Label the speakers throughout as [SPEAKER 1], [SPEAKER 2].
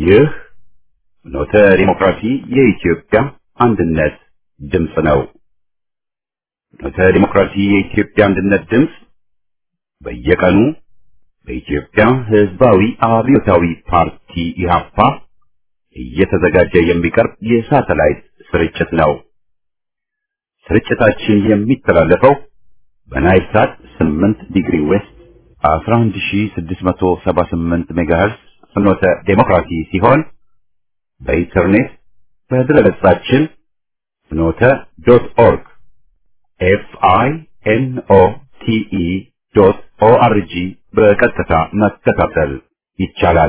[SPEAKER 1] ይህ ኖተ ዲሞክራሲ የኢትዮጵያ አንድነት ድምፅ ነው። ኖተ ዲሞክራሲ የኢትዮጵያ አንድነት ድምፅ በየቀኑ በኢትዮጵያ ሕዝባዊ አብዮታዊ ፓርቲ ኢህአፓ እየተዘጋጀ የሚቀርብ የሳተላይት ስርጭት ነው። ስርጭታችን የሚተላለፈው በናይል ሳት 8 ዲግሪ ዌስት 11678 ሜጋሄርስ ፍኖተ ዴሞክራሲ ሲሆን በኢንተርኔት በድረገጻችን ፍኖተ ዶት ኦርግ ኤፍ አይ ኤን ኦ ቲ ኢ ዶት ኦ አር ጂ በቀጥታ መከታተል ይቻላል።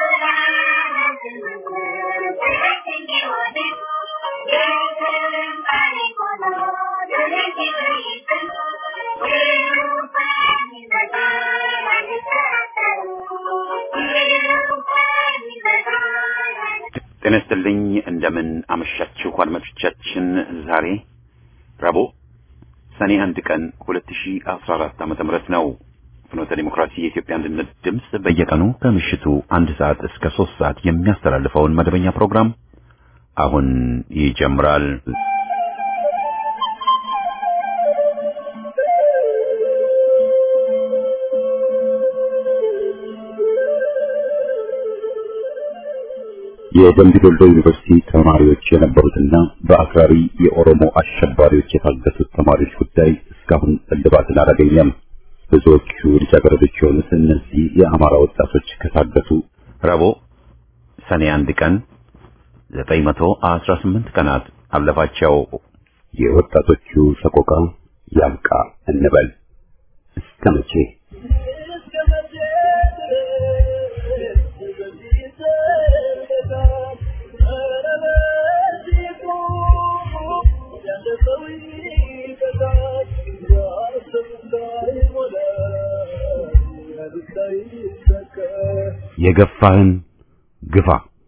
[SPEAKER 1] ጤና ይስጥልኝ። እንደምን አመሻችሁ አድማጮቻችን። ዛሬ ረቡዕ ሰኔ አንድ ቀን 2014 ዓመተ ምህረት ነው። ፍኖተ ዲሞክራሲ የኢትዮጵያ አንድነት ድምፅ በየቀኑ ከምሽቱ አንድ ሰዓት እስከ ሶስት ሰዓት የሚያስተላልፈውን መደበኛ ፕሮግራም አሁን ይጀምራል። የደምቢ ዶሎ ዩኒቨርሲቲ ተማሪዎች የነበሩትና በአክራሪ የኦሮሞ አሸባሪዎች የታገቱት ተማሪዎች ጉዳይ እስካሁን እልባትን አላገኘም። ብዙዎቹ ልጃገረዶች የሆኑት እነዚህ የአማራ ወጣቶች ከታገቱ ረቡዕ ሰኔ አንድ ቀን 918 ቀናት አለፋቸው። የወጣቶቹ ሰቆቃ ያብቃ እንበል እስከ መቼ? የገፋህን ግፋ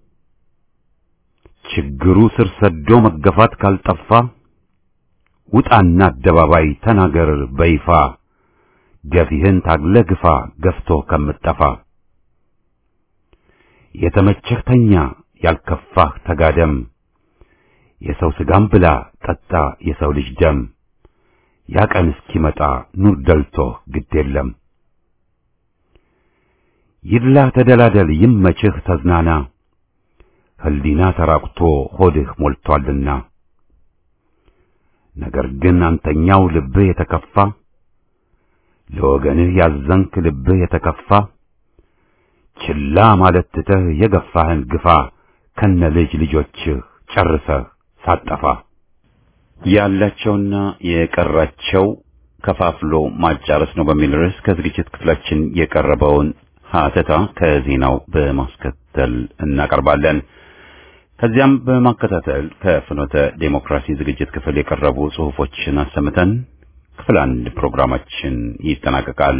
[SPEAKER 1] ችግሩ ስር ሰዶ መገፋት ካልጠፋ ውጣና አደባባይ ተናገር በይፋ ገፊህን ታግለ ግፋ ገፍቶ ከምጠፋ የተመቸህ ተኛ ያልከፋህ ተጋደም የሰው ስጋም ብላ ጠጣ የሰው ልጅ ደም ያ ቀን እስኪመጣ ኑር ደልቶህ ግድ የለም ይድላ ተደላደል ይመችህ ተዝናና ህሊና ተራቁቶ ሆድህ ሞልቷልና ነገር ግን አንተኛው ልብህ የተከፋ ለወገንህ ያዘንክ ልብህ የተከፋ ችላ ማለት ትተህ የገፋህን ግፋ ከነ ልጅ ልጆችህ ጨርሰህ ሳጠፋ ያላቸውና የቀራቸው ከፋፍሎ ማጫረስ ነው በሚል ርዕስ ከዝግጅት ክፍላችን የቀረበውን ሀተታ ከዜናው በማስከተል እናቀርባለን። ከዚያም በማከታተል ከፍኖተ ዴሞክራሲ ዝግጅት ክፍል የቀረቡ ጽሑፎችን አሰምተን ክፍል አንድ ፕሮግራማችን ይጠናቀቃል።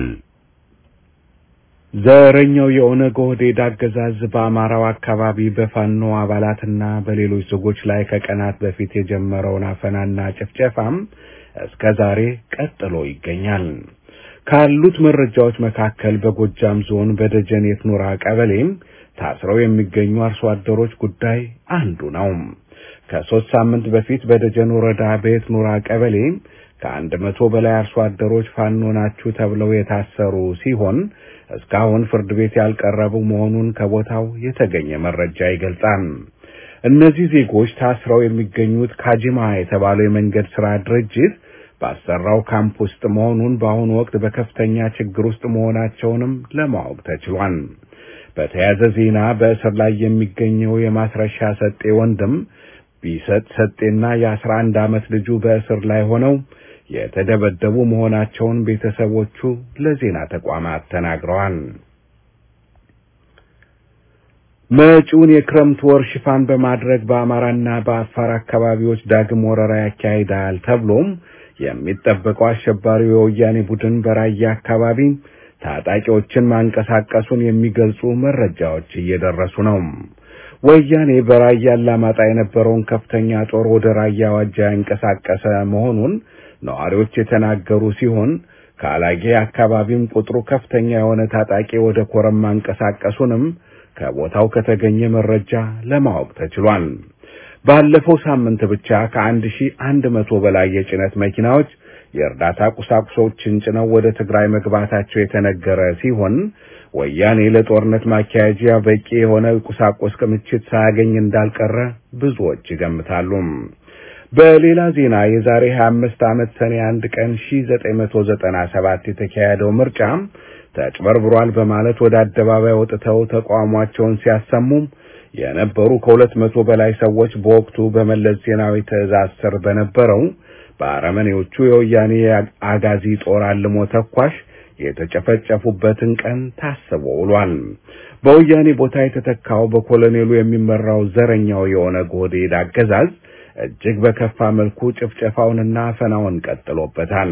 [SPEAKER 2] ዘረኛው የኦነግ ኦህዴድ አገዛዝ በአማራው አካባቢ በፋኖ አባላትና በሌሎች ዜጎች ላይ ከቀናት በፊት የጀመረውን አፈናና ጭፍጨፋም እስከ ዛሬ ቀጥሎ ይገኛል። ካሉት መረጃዎች መካከል በጎጃም ዞን በደጀን የትኑራ ቀበሌም ታስረው የሚገኙ አርሶ አደሮች ጉዳይ አንዱ ነው። ከሶስት ሳምንት በፊት በደጀን ወረዳ በየትኑራ ቀበሌ ከአንድ መቶ በላይ አርሶ አደሮች ፋኖ ናችሁ ተብለው የታሰሩ ሲሆን እስካሁን ፍርድ ቤት ያልቀረቡ መሆኑን ከቦታው የተገኘ መረጃ ይገልጻል። እነዚህ ዜጎች ታስረው የሚገኙት ካጂማ የተባለው የመንገድ ስራ ድርጅት ባሰራው ካምፕ ውስጥ መሆኑን በአሁኑ ወቅት በከፍተኛ ችግር ውስጥ መሆናቸውንም ለማወቅ ተችሏል። በተያያዘ ዜና በእስር ላይ የሚገኘው የማስረሻ ሰጤ ወንድም ቢሰጥ ሰጤና የአስራ አንድ ዓመት ልጁ በእስር ላይ ሆነው የተደበደቡ መሆናቸውን ቤተሰቦቹ ለዜና ተቋማት ተናግረዋል። መጪውን የክረምት ወር ሽፋን በማድረግ በአማራና በአፋር አካባቢዎች ዳግም ወረራ ያካሂዳል ተብሎም የሚጠበቀው አሸባሪው የወያኔ ቡድን በራያ አካባቢ ታጣቂዎችን ማንቀሳቀሱን የሚገልጹ መረጃዎች እየደረሱ ነው። ወያኔ በራያ አላማጣ የነበረውን ከፍተኛ ጦር ወደ ራያ ዋጃ ያንቀሳቀሰ መሆኑን ነዋሪዎች የተናገሩ ሲሆን ከአላጌ አካባቢም ቁጥሩ ከፍተኛ የሆነ ታጣቂ ወደ ኮረም ማንቀሳቀሱንም ከቦታው ከተገኘ መረጃ ለማወቅ ተችሏል። ባለፈው ሳምንት ብቻ ከአንድ ሺህ አንድ መቶ በላይ የጭነት መኪናዎች የእርዳታ ቁሳቁሶችን ጭነው ወደ ትግራይ መግባታቸው የተነገረ ሲሆን ወያኔ ለጦርነት ማካሄጃ በቂ የሆነ ቁሳቁስ ክምችት ሳያገኝ እንዳልቀረ ብዙዎች ይገምታሉ። በሌላ ዜና የዛሬ 25 ዓመት ሰኔ አንድ ቀን 1997 የተካሄደው ምርጫ ተጭበርብሯል በማለት ወደ አደባባይ ወጥተው ተቃውሟቸውን ሲያሰሙም የነበሩ ከሁለት መቶ በላይ ሰዎች በወቅቱ በመለስ ዜናዊ ትዕዛዝ ስር በነበረው በአረመኔዎቹ የወያኔ አጋዚ ጦር አልሞ ተኳሽ የተጨፈጨፉበትን ቀን ታስቦ ውሏል። በወያኔ ቦታ የተተካው በኮሎኔሉ የሚመራው ዘረኛው የኦነግ ኦህዴድ አገዛዝ እጅግ በከፋ መልኩ ጭፍጨፋውንና አፈናውን ቀጥሎበታል።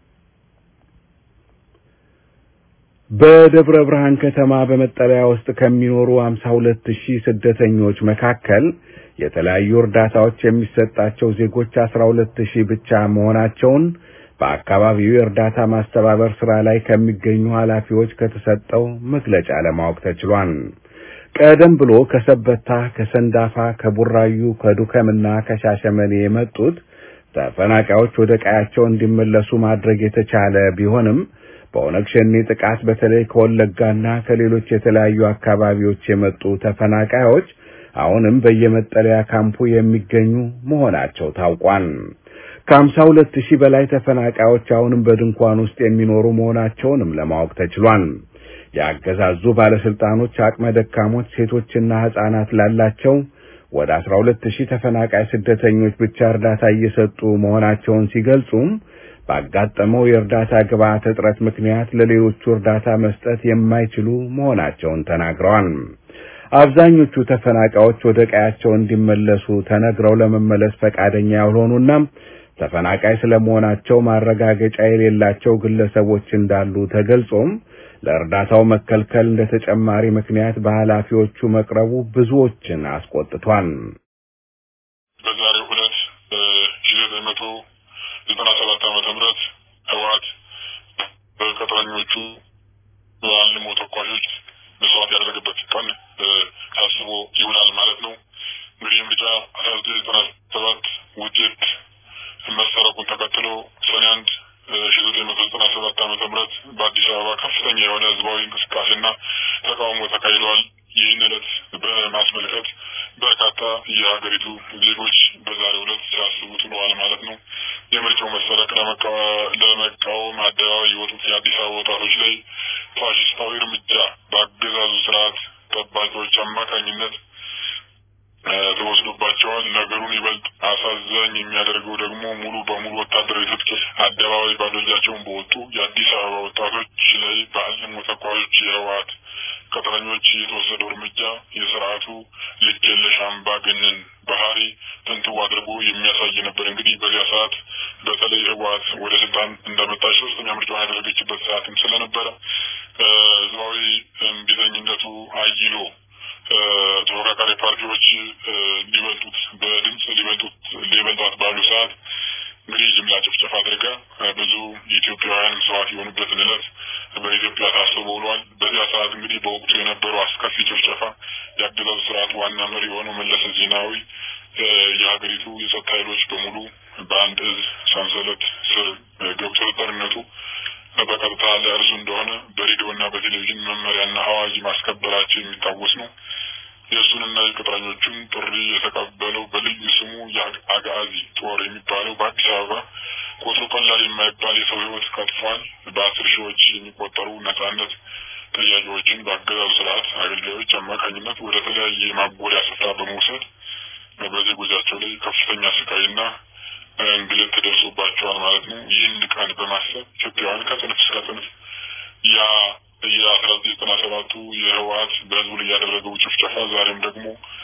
[SPEAKER 2] በደብረ ብርሃን ከተማ በመጠለያ ውስጥ ከሚኖሩ 52 ሺህ ስደተኞች መካከል የተለያዩ እርዳታዎች የሚሰጣቸው ዜጎች 12 ሺህ ብቻ መሆናቸውን በአካባቢው የእርዳታ ማስተባበር ስራ ላይ ከሚገኙ ኃላፊዎች ከተሰጠው መግለጫ ለማወቅ ተችሏል። ቀደም ብሎ ከሰበታ፣ ከሰንዳፋ፣ ከቡራዩ፣ ከዱከምና ከሻሸመኔ የመጡት ተፈናቃዮች ወደ ቀያቸው እንዲመለሱ ማድረግ የተቻለ ቢሆንም በኦነግ ሸኔ ጥቃት በተለይ ከወለጋና ከሌሎች የተለያዩ አካባቢዎች የመጡ ተፈናቃዮች አሁንም በየመጠለያ ካምፑ የሚገኙ መሆናቸው ታውቋል። ከሀምሳ ሁለት ሺህ በላይ ተፈናቃዮች አሁንም በድንኳን ውስጥ የሚኖሩ መሆናቸውንም ለማወቅ ተችሏል። የአገዛዙ ባለስልጣኖች አቅመ ደካሞች ሴቶችና ሕፃናት ላላቸው ወደ አስራ ሁለት ሺህ ተፈናቃይ ስደተኞች ብቻ እርዳታ እየሰጡ መሆናቸውን ሲገልጹም ባጋጠመው የእርዳታ ግብዓት እጥረት ምክንያት ለሌሎቹ እርዳታ መስጠት የማይችሉ መሆናቸውን ተናግረዋል። አብዛኞቹ ተፈናቃዮች ወደ ቀያቸው እንዲመለሱ ተነግረው ለመመለስ ፈቃደኛ ያልሆኑና ተፈናቃይ ስለመሆናቸው ማረጋገጫ የሌላቸው ግለሰቦች እንዳሉ ተገልጾም ለእርዳታው መከልከል እንደ ተጨማሪ ምክንያት በኃላፊዎቹ መቅረቡ ብዙዎችን አስቆጥቷል።
[SPEAKER 3] በዛሬው ዕለት ሺ ዘጠኝ መቶ ዘጠና ሰባት ዓመተ ምህረት ህወሓት በቅጥረኞቹ አልሞ ተኳሾች መስዋዕት ያደረገበት ቀን ታስቦ ይውላል ማለት ነው። እንግዲህ ምርጫ አስራ ዘጠኝ ዘጠና ሰባት ውጤት መሰረቁን ተከትሎ ሰኔ አንድ ሺ ዘጠኝ መቶ ዘጠና ሰባት ዓመተ ምህረት በአዲስ አበባ ከፍተኛ የሆነ ህዝባዊ እንቅስቃሴና ተቃውሞ ተካሂደዋል። ይህን ዕለት በማስመልከት በርካታ የሀገሪቱ ዜጎች በዛሬው ዕለት ሲያስቡት ውለዋል ማለት ነው። የምርጫው መሰረቅ ለመቃወም አደባባይ የወጡት የአዲስ አበባ ወጣቶች ላይ ፋሽስታዊ እርምጃ በአገዛዙ ስርዓት ጠባቂዎች አማካኝነት ተወስዶባቸዋል። ነገሩን ይበልጥ አሳዛኝ የሚያደርገው ደግሞ ሙሉ በሙሉ ወታደራዊ ትጥቅ አደባባይ ባዶ እጃቸውን በወጡ የአዲስ አበባ ወጣቶች ላይ በአልሞ ተኳሾች የህወሓት ቅጥረኞች የተወሰደው እርምጃ የስርዓቱ ልክ የለሽ አምባገነን ባህሪ ትንትው አድርጎ የሚያሳይ ነበር። እንግዲህ በዚያ ሰዓት በተለይ ህወሓት ወደ ስልጣን እንደመጣች ሶስተኛ ምርጫውን ያደረገችበት ሰዓትም ስለነበረ ህዝባዊ እምቢተኝነቱ አይሎ ተፎካካሪ ፓርቲዎች ሊበልጡት በድምፅ ሊበልጡት ሊበልጧት ባሉ ሰዓት እንግዲህ ጅምላ ጭፍጨፋ አድርጋ ብዙ ኢትዮጵያውያን መስዋዕት የሆኑበትን ዕለት በኢትዮጵያ ታስቦ ውሏል። በዚያ ሰዓት እንግዲህ በወቅቱ የነበረው አስከፊ ጭፍጨፋ የአገዛዙ ስርዓት ዋና መሪ የሆነው መለስ ዜናዊ የሀገሪቱ የጸጥታ ኃይሎች በሙሉ በአንድ እዝ ሰንሰለት ስር ገብቶ ጦርነቱ በቀጥታ ለእርሱ እንደሆነ በሬዲዮና በቴሌቪዥን መመሪያና አዋጅ ማስከበራቸው የሚታወስ ነው። የእሱንና የቅጥረኞቹን ጥሪ የተቀበለው በልዩ ስሙ የአጋዚ ጦር የሚባለው በአዲስ አበባ ቁጥሩ ቀላል የማይባል የሰው ሕይወት ቀጥፏል። በአስር ሺዎች የሚቆጠሩ ነጻነት ጥያቄዎችን በአገዛዙ ስርዓት አገልጋዮች አማካኝነት ወደ ተለያየ የማጎሪያ ስፍራ በመውሰድ በዜጎቻቸው ላይ ከፍተኛ ስቃይና እንግልት ደርሶባቸዋል ማለት ነው። ይህን ቀን በማሰብ ኢትዮጵያውያን ከጽንፍ እስከ ጽንፍ ያ የአስራ ዘጠኝ ዘጠና ሰባቱ የህወሓት በህዝቡ ላይ ያደረገው ጭፍጨፋ ዛሬም ደግሞ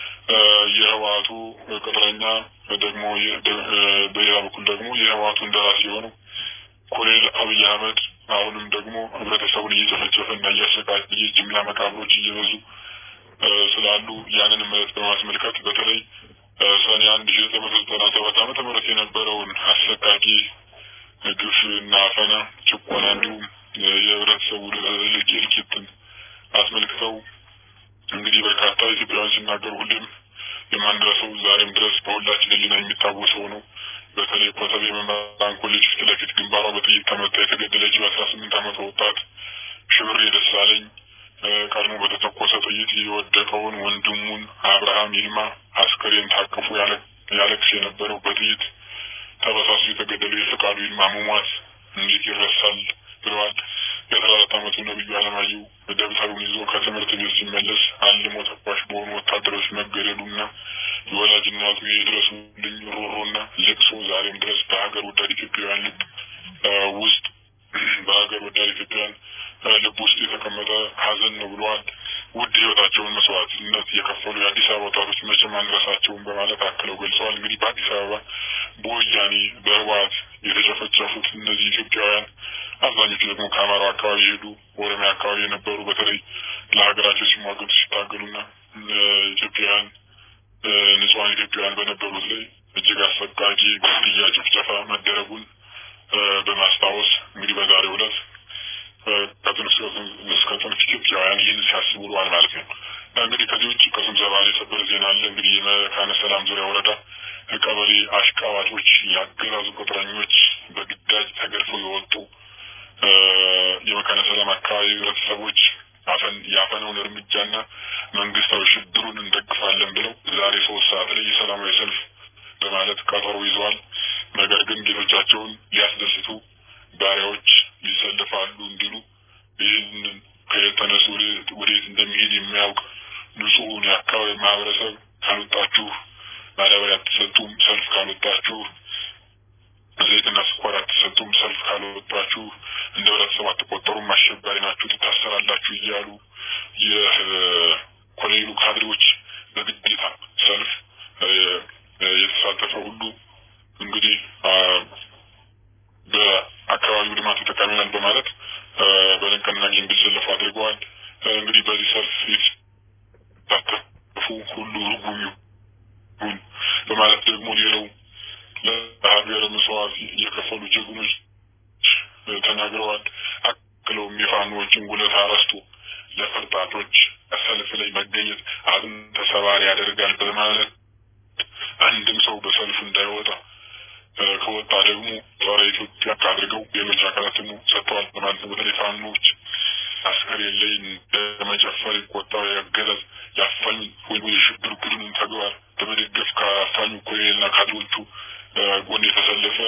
[SPEAKER 3] የህወሓቱ ቅጥረኛ ደግሞ በሌላ በኩል ደግሞ የህወሓቱ እንደራሴ የሆነው ኮሎኔል አብይ አህመድ አሁንም ደግሞ ህብረተሰቡን እየጨፈጨፈ እና እያሰቃየ ጅምላ መቃብሮች እየበዙ ስላሉ ያንን ምረት በማስመልከት በተለይ ሰኔ አንድ ሺ ዘጠኝ መቶ ዘጠና ሰባት ዓመተ ምህረት የነበረውን አሰቃቂ ግፍ እና አፈና፣ ጭቆና እንዲሁም የህብረተሰቡ እልቂትን አስመልክተው እንግዲህ እንግዲህ በርካታ ኢትዮጵያውያን ሲናገሩ ሁሌም የማንረሳው ዛሬም ድረስ በሁላችን ሕሊና የሚታወሰው ነው። በተለይ ኮተቤ መምህራን ኮሌጅ ፊት ለፊት ግንባሯ በጥይት ተመታ የተገደለች በአስራ ስምንት ዓመት ወጣት ሽብሬ ደሳለኝ ቀድሞ በተተኮሰ ጥይት የወደቀውን ወንድሙን አብርሃም ይልማ አስከሬን ታቅፎ ያለቅስ የነበረው በጥይት ተበሳሱ የተገደለው የፈቃዱ ይልማ መሟት እንዴት ይረሳል ብለዋል። የአስራ አራት ዓመቱ ነብዩ አለማየሁ ደብተሩን ይዞ ከትምህርት ቤት ሲመለስ አልሞ ተኳሽ በሆኑ ወታደሮች መገደሉና የወላጅ እናቱ የድረሱልኝ ሮሮና ልቅሶ ዛሬም ድረስ በሀገር ወዳድ ኢትዮጵያውያን ልብ ውስጥ በሀገር ወዳድ ኢትዮጵያውያን ልብ ውስጥ የተቀመጠ ሀዘን ነው ብለዋል። ውድ ህይወታቸውን መስዋዕትነት የከፈሉ የአዲስ አበባ ወጣቶች መቼም አንረሳቸውም በማለት አክለው ገልጸዋል። እንግዲህ በአዲስ አበባ በወያኔ በህወሓት የተጨፈጨፉት እነዚህ ኢትዮጵያውያን አብዛኞቹ ደግሞ ከአማራው አካባቢ የሄዱ ኦሮሚያ አካባቢ የነበሩ በተለይ ለሀገራቸው ሲሟገቱ ሲታገሉና ኢትዮጵያውያን ንጹሐን ኢትዮጵያውያን በነበሩት ላይ እጅግ አሰቃቂ ግድያ፣ ጭፍጨፋ መደረጉን በማስታወስ እንግዲህ በዛሬው ዕለት ከጥንት እስከ ጥንት ኢትዮጵያውያን ይህን ሲያስቡ ውለዋል ማለት ነው። እንግዲህ ከዚህ ውጭ ከስብሰባ የሰበር ዜና አለ። እንግዲህ የመካነ ሰላም ዙሪያ ወረዳ ቀበሌ አሽቃባጮች፣ የአገዛዙ ቅጥረኞች፣ በግዳጅ ተገድፈው የወጡ የመካነ ሰላም አካባቢ ህብረተሰቦች ያፈነውን እርምጃና መንግስታዊ ሽብሩን እንደግፋለን ብለው ዛሬ ሶስት ሰዓት ላይ የሰላማዊ ሰልፍ በማለት ቀጠሮ ይዘዋል። ነገር ግን ጌቶቻቸውን ሊያስደስቱ ባሪያዎች ይሰልፋሉ እንዲሉ ይህንን ከተነሱ ወዴት እንደሚሄድ የሚያውቅ ንጹሑን የአካባቢ ማህበረሰብ ካልወጣችሁ ማዳበሪያ አትሰጡም፣ ሰልፍ ካልወጣችሁ ዘይትና ስኳር አትሰጡም፣ ሰልፍ ካልወጣችሁ እንደ ህብረተሰብ አትቆጠሩም፣ አሸባሪ ናችሁ፣ ትታሰራላችሁ እያሉ የኮሌሉ ካድሬዎች በግዴታ ሰልፍ የተሳተፈ ሁሉ እንግዲህ በአካባቢው ልማት ተጠቃሚ ነን በማለት በንቅናቄ እንዲሰለፉ አድርገዋል። እንግዲህ በዚህ ሰልፍ የተሳተፉ ሁሉ ርጉም ይሁን በማለት ደግሞ ሌላው ለሀገር መስዋዕት የከፈሉ ጀግኖች ተናግረዋል። አክለውም የፋኖዎችን ውለታ ረስቶ ለፈርጣቶች ሰልፍ ላይ መገኘት አጥንት ተሰባሪ ያደርጋል በማለት አንድም ሰው በሰልፉ እንዳይወጣ ከወጣ ደግሞ ጸረ ኢትዮጵያ አድርገው የመጃ አካላትን ሰጥተዋል በማለት ነው። በተለይ ፋኖች አስከሬን ላይ ለመጨፈር ይቆጣው ያገዛዝ ያፋኝ ወይም የሽብር ቡድኑን ተግባር በመደገፍ ከአፋኙ ኮሎኔልና ካድሬዎቹ ጎን የተሰለፈ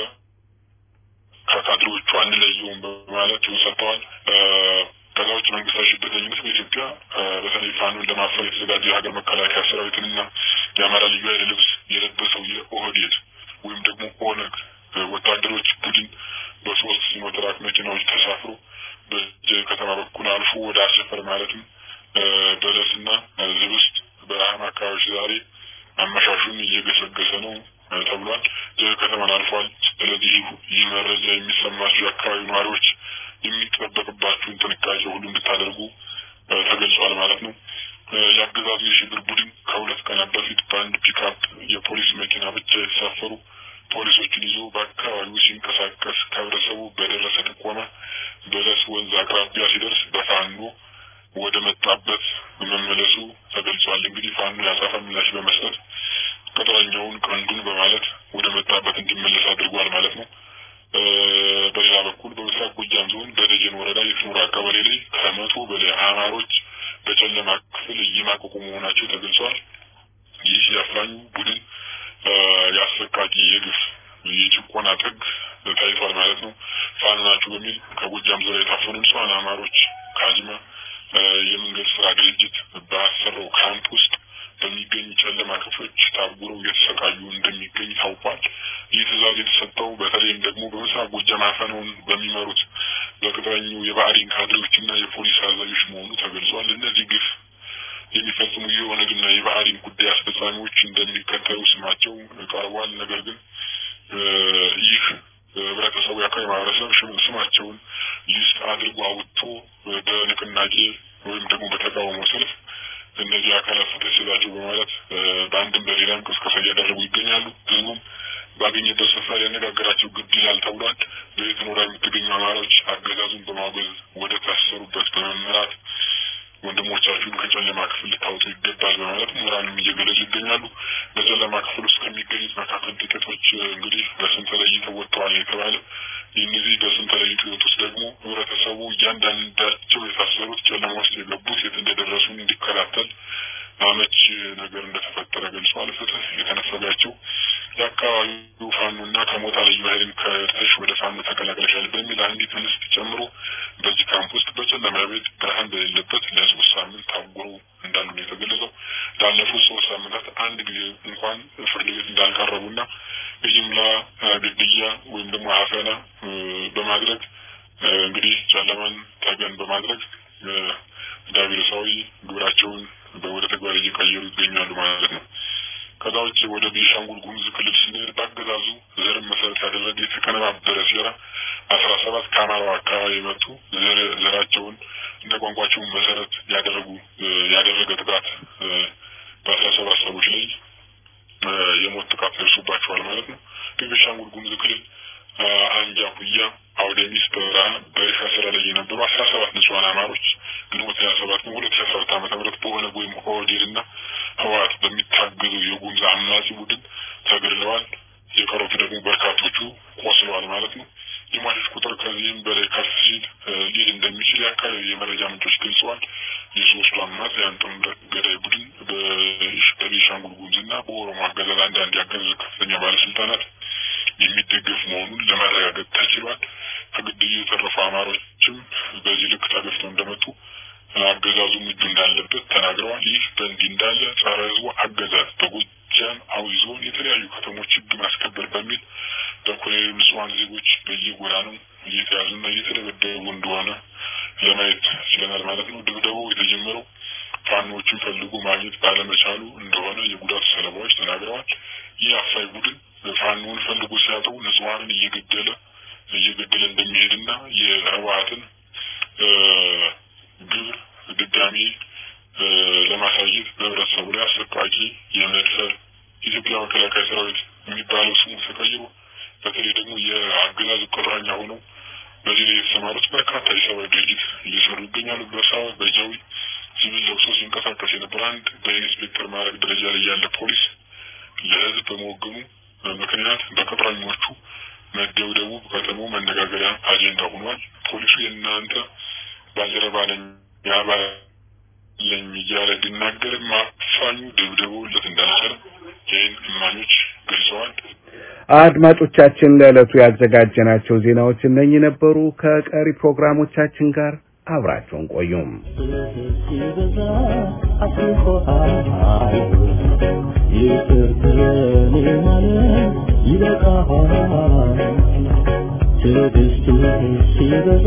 [SPEAKER 3] ከካድሬዎቹ አንለየውም በማለት ሰጥተዋል። ከዛ ውጭ መንግስታዊ ሽብርተኝነት በኢትዮጵያ በተለይ ፋኖን ለማፈር የተዘጋጀ የሀገር መከላከያ ሰራዊትንና የአማራ ልዩ ኃይል ልብስ የለበሰው የኦህዴድ ወይም ደግሞ ኦነግ ወታደሮች ቡድን በሶስት ሲኖትራክ መኪናዎች ተሳፍሮ በጀ ከተማ በኩል አልፎ ወደ አሰፈር ማለትም በለስና ዝብስት በረሃማ አካባቢዎች ዛሬ አመሻሹን እየገሰገሰ ነው ተብሏል። ከተማን አልፏል። ስለዚህ ይህ መረጃ የሚሰማቸው የአካባቢ ነዋሪዎች የሚጠበቅባችሁን ጥንቃቄ ሁሉ እንድታደርጉ ተገልጿል ማለት ነው። የአገዛዙ የሽብር ቡድን ከሁለት ቀናት በፊት በአንድ ፒክአፕ የፖሊስ መኪና ብቻ የተሳፈሩ ፖሊሶችን ይዞ በአካባቢው ሲንቀሳቀስ ከህብረተሰቡ በደረሰ ጥቆማ በለስ ወንዝ አቅራቢያ ሲደርስ በፋኖ ወደ መጣበት መመለሱ ተገልጿል። እንግዲህ ፋኖ ያጸፋ ምላሽ በመስጠት ቅጥረኛውን ቀንዱን በማለት ወደ መጣበት እንዲመለስ አድርጓል ማለት ነው። በሌላ በኩል በምስራቅ ጎጃም ዞን በደጀን ወረዳ የፍኖራ ቀበሌ ላይ ከመቶ በላይ አማሮች በጨለማ ክፍል እየማቀቁ መሆናቸው ተገልጿል። ይህ የአፋኙ ቡድን የአሰቃቂ የግፍ የጭቆና ጥግ ታይቷል ማለት ነው። ፋኖ ናችሁ በሚል ከጎጃም ዙሪያ የታፈኑ ንጹሐን አማሮች ካዝማ የመንገድ ስራ ድርጅት ባሰራው ካምፕ ውስጥ በሚገኙ ጨለማ ክፍሎች ታጉረው እየተሰቃዩ እንደሚገኝ ታውቋል። ይህ ትዕዛዝ የተሰጠው በተለይም ደግሞ በምስራቅ ጎጃም አፈናውን በሚመሩት በቅጥረኙ የባዕዲን ካድሬዎችና የፖሊስ አዛዦች መሆኑ ተገልጿል። እነዚህ ግፍ የሚፈጽሙ የኦነግና የባዕዲን ጉዳይ አስፈጻሚዎች እንደሚከተሉ ስማቸው ቀርቧል። ነገር ግን ይህ ህብረተሰቡ የአካባቢ ማህበረሰብ ስማቸውን ሊስት አድርጎ አውጥቶ በንቅናቄ ወይም ደግሞ በተቃውሞ ሰልፍ እነዚህ አካላት ፍትህ ስጣቸው በማለት በአንድም በሌላም ቅስቀሳ እያደረጉ ይገኛሉ። ህዝቡም ባገኘበት ስፍራ ሊያነጋገራቸው ግድ ይላል ተብሏል። በየትኖራ የምትገኙ አማራዎች አገዛዙን በማውገዝ ወደ ታሰሩበት በመምራት ወንድሞቻችሁን ከጨለማ ክፍል ልታወጡ ይገባል በማለት ምሁራንም እየገለጹ ይገኛሉ። በጨለማ ክፍል ውስጥ ከሚገኙት መካከል ጥቂቶች እንግዲህ በስም ተለይተው ወጥተዋል የተባለ እነዚህ በስም ተለይተው የወጡት ደግሞ ህብረተሰቡ እያንዳንዳቸው የታሰሩት ጨለማ ውስጥ የገቡት የት እንደደረሱ እንዲከታተል አመች ነገር እንደተፈጠረ ገልጿል። ፍትህ የተነፈጋቸው የአካባቢው ፋኖና ከሞጣ ልዩ ኃይልን ከርተሽ ወደ ፋኖ ተቀላቅለሻል በሚል አንዲት እንስት ጨምሮ በዚህ ካምፕ ውስጥ በጨለማ ቤት ብርሃን በሌለበት ለሶስት ሳምንት ታጉሮ እንዳሉ ነው የተገለጸው። ላለፉት ሶስት ሳምንታት አንድ ጊዜ እንኳን ፍርድ ቤት እንዳልቀረቡና የጅምላ ግድያ ወይም ደግሞ አፈና በማድረግ እንግዲህ ጨለማን ተገን በማድረግ ዳቢሎሳዊ ግብራቸውን ወደ ተግባር እየቀየሩ ይገኛሉ ማለት ነው። ከዛ ውጭ ወደ ቤንሻንጉል ጉሙዝ ክልል ስንሄድ በአገዛዙ ዘርን መሰረት ያደረገ የተቀነባበረ ሴራ አስራ ሰባት ከአማራው አካባቢ የመጡ ዘራቸውን እንደ ቋንቋቸውን መሰረት ያደረጉ ያደረገ ጥቃት በአስራ ሰባት ሰዎች ላይ የሞት ጥቃት ደርሶባቸዋል ማለት ነው። በቤንሻንጉል ጉሙዝ ክልል አንጃ ኩያ አውደሚስ በረሃ በእርሻ ስራ ላይ የነበሩ አስራ ሰባት ንጹሐን አማሮች ግንቦት ሀያ ሰባት ነው ሁለት ሺ አስራ ሁለት ዓመተ ምህረት በኦነግ ወይም ኦህዴድ እና ህወሓት በሚታገዘው የጉሙዝ አማጺ ቡድን ተገድለዋል። የቀሩት ደግሞ በርካቶቹ ቆስለዋል ማለት ነው። የሟቾች ቁጥር ከዚህም በላይ ከፍ ሲል ሊል እንደሚችል የአካባቢ የመረጃ ምንጮች ገልጸዋል። የሶስቱ አማጽያን ጥምረት ገዳይ ቡድን በቤንሻንጉል ጉሙዝና በኦሮሞ አገዛዝ አንዳንድ ያገዛዙ ከፍተኛ ባለስልጣናት የሚደገፍ መሆኑን ለማረጋገጥ ተችሏል። ከግድያ የተረፉ አማሮችም በዚህ ልክ ተገፍተው እንደመጡ አገዛዙም እጁ እንዳለበት ተናግረዋል። ይህ በእንዲህ እንዳለ ጸረ ህዝቡ አገዛዝ በጎጃም አዊ ዞን የተለያዩ ከተሞች ህግ ማስከበር በሚል በኮሎኔሉ ንጹሐን ዜጎች በየጎዳናው እየተያዙና እየተደበደቡ እንደሆነ ለማየት ችለናል ማለት ነው። ድብደባው የተጀመረው ፋኖዎችን ፈልጎ ማግኘት ባለመቻሉ እንደሆነ የጉዳቱ ሰለባዎች ተናግረዋል። ይህ አፋይ ቡድን ፋኖውን ፈልጎ ሲያጠው ንጹሐንን እየገደለ እየገደለ እንደሚሄድና የህወሓትን ግብር ድጋሚ ለማሳየት በህብረተሰቡ ላይ አሰቃቂ የመድፈር የኢትዮጵያ መከላከያ ሰራዊት የሚባለው ስሙ ተቀይሮ በተለይ ደግሞ የአገዛዝ ቅጥረኛ ሆነው በዚህ ላይ የተሰማሩት በርካታ የሰብአዊ ድርጊት እየሰሩ ይገኛሉ። በሳዋ በጃዊ ሲቪል ለብሶ ሲንቀሳቀስ የነበረ አንድ በኢንስፔክተር ማዕረግ ደረጃ ላይ ያለ ፖሊስ ለህዝብ በመወገኑ ምክንያት በቅጥረኞቹ መደብደቡ ከተማው መነጋገሪያ አጀንዳ ሆኗል። ፖሊሱ የእናንተ ባልደረባ ነኝ ያባለኝ እያለ ቢናገርም አፋኙ ደብድበውለት እንዳልቻለ ይህን እማኞች ገልጸዋል።
[SPEAKER 2] አድማጮቻችን ለዕለቱ ያዘጋጀናቸው ዜናዎች እነኚህ ነበሩ። ከቀሪ ፕሮግራሞቻችን ጋር አብራቸውን ቆዩም።
[SPEAKER 4] ትዕግስትህ ሲበዛ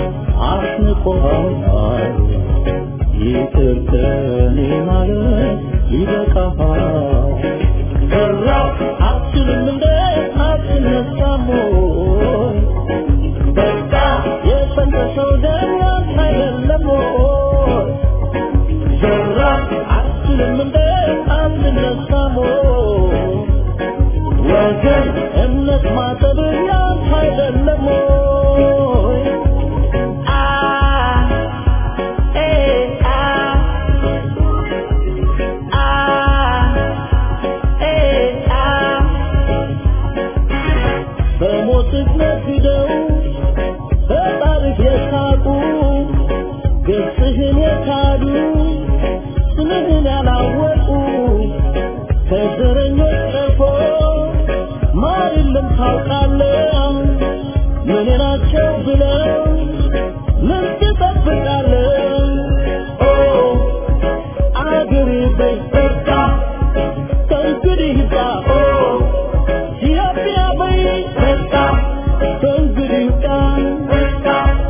[SPEAKER 4] አስንቆሃል። ይቅር ከኔ ማለት ይበቃሃል። ፈራሁ አትችልም እንደ አትነሳም ወይ? በቃ የፈሰሰው ደም ያንተ አይደለም ወይ? ፈራሁ አትችልም እንደ አትነሳም ወይ? ወገን እምነት ማጠብ ያንተ አይደለም ወይ? አ ኤ አ አ ኤ አ በሞትህ ነግደው በጣርህ የሳቁ ገጽህን የካዱ ስምህን ያላወቁ ከዘረኞች ጠርፎ ማር የለም ታውቃለህ ምን ናቸው ብለው ምን ትጠብቃለህ ኦ አገሬ በይ በቃ ከእንግዲህ ይብቃ ኦ ኢትዮጵያ በይ በቃ ከእንግዲህ ይብቃ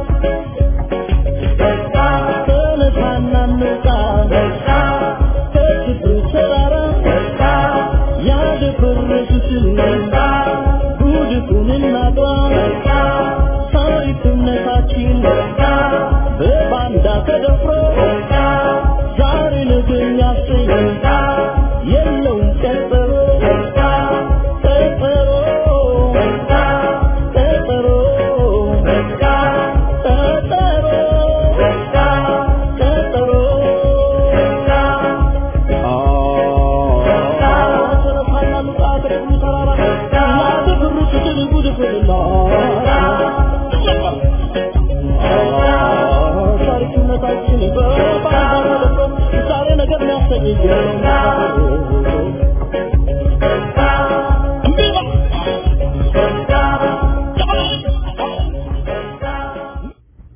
[SPEAKER 4] በቃ ተነሳና እንውጣ በቃ ከችግሩ ተራራ በቃ ያደፈረሱትን በቃ ጉድፉን እናጥራ በቃ ታሪክነታችን በቃ በባንዳ ተደፍሮ በቃ ዛሬ ነገ የሚያሰኝ በቃ የለውም ቀጠሮ በቃ ቀጠሮ በቃ ቀጠሮ በቃ ቀጠሮ በቃ ቀጠሮ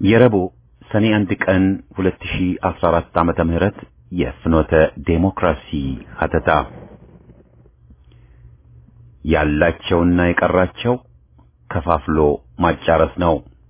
[SPEAKER 1] የረቡዕ ሰኔ አንድ ቀን 2014 ዓመተ ምህረት የፍኖተ ዴሞክራሲ ሀተታ ያላቸውና የቀራቸው ከፋፍሎ ማጫረስ ነው።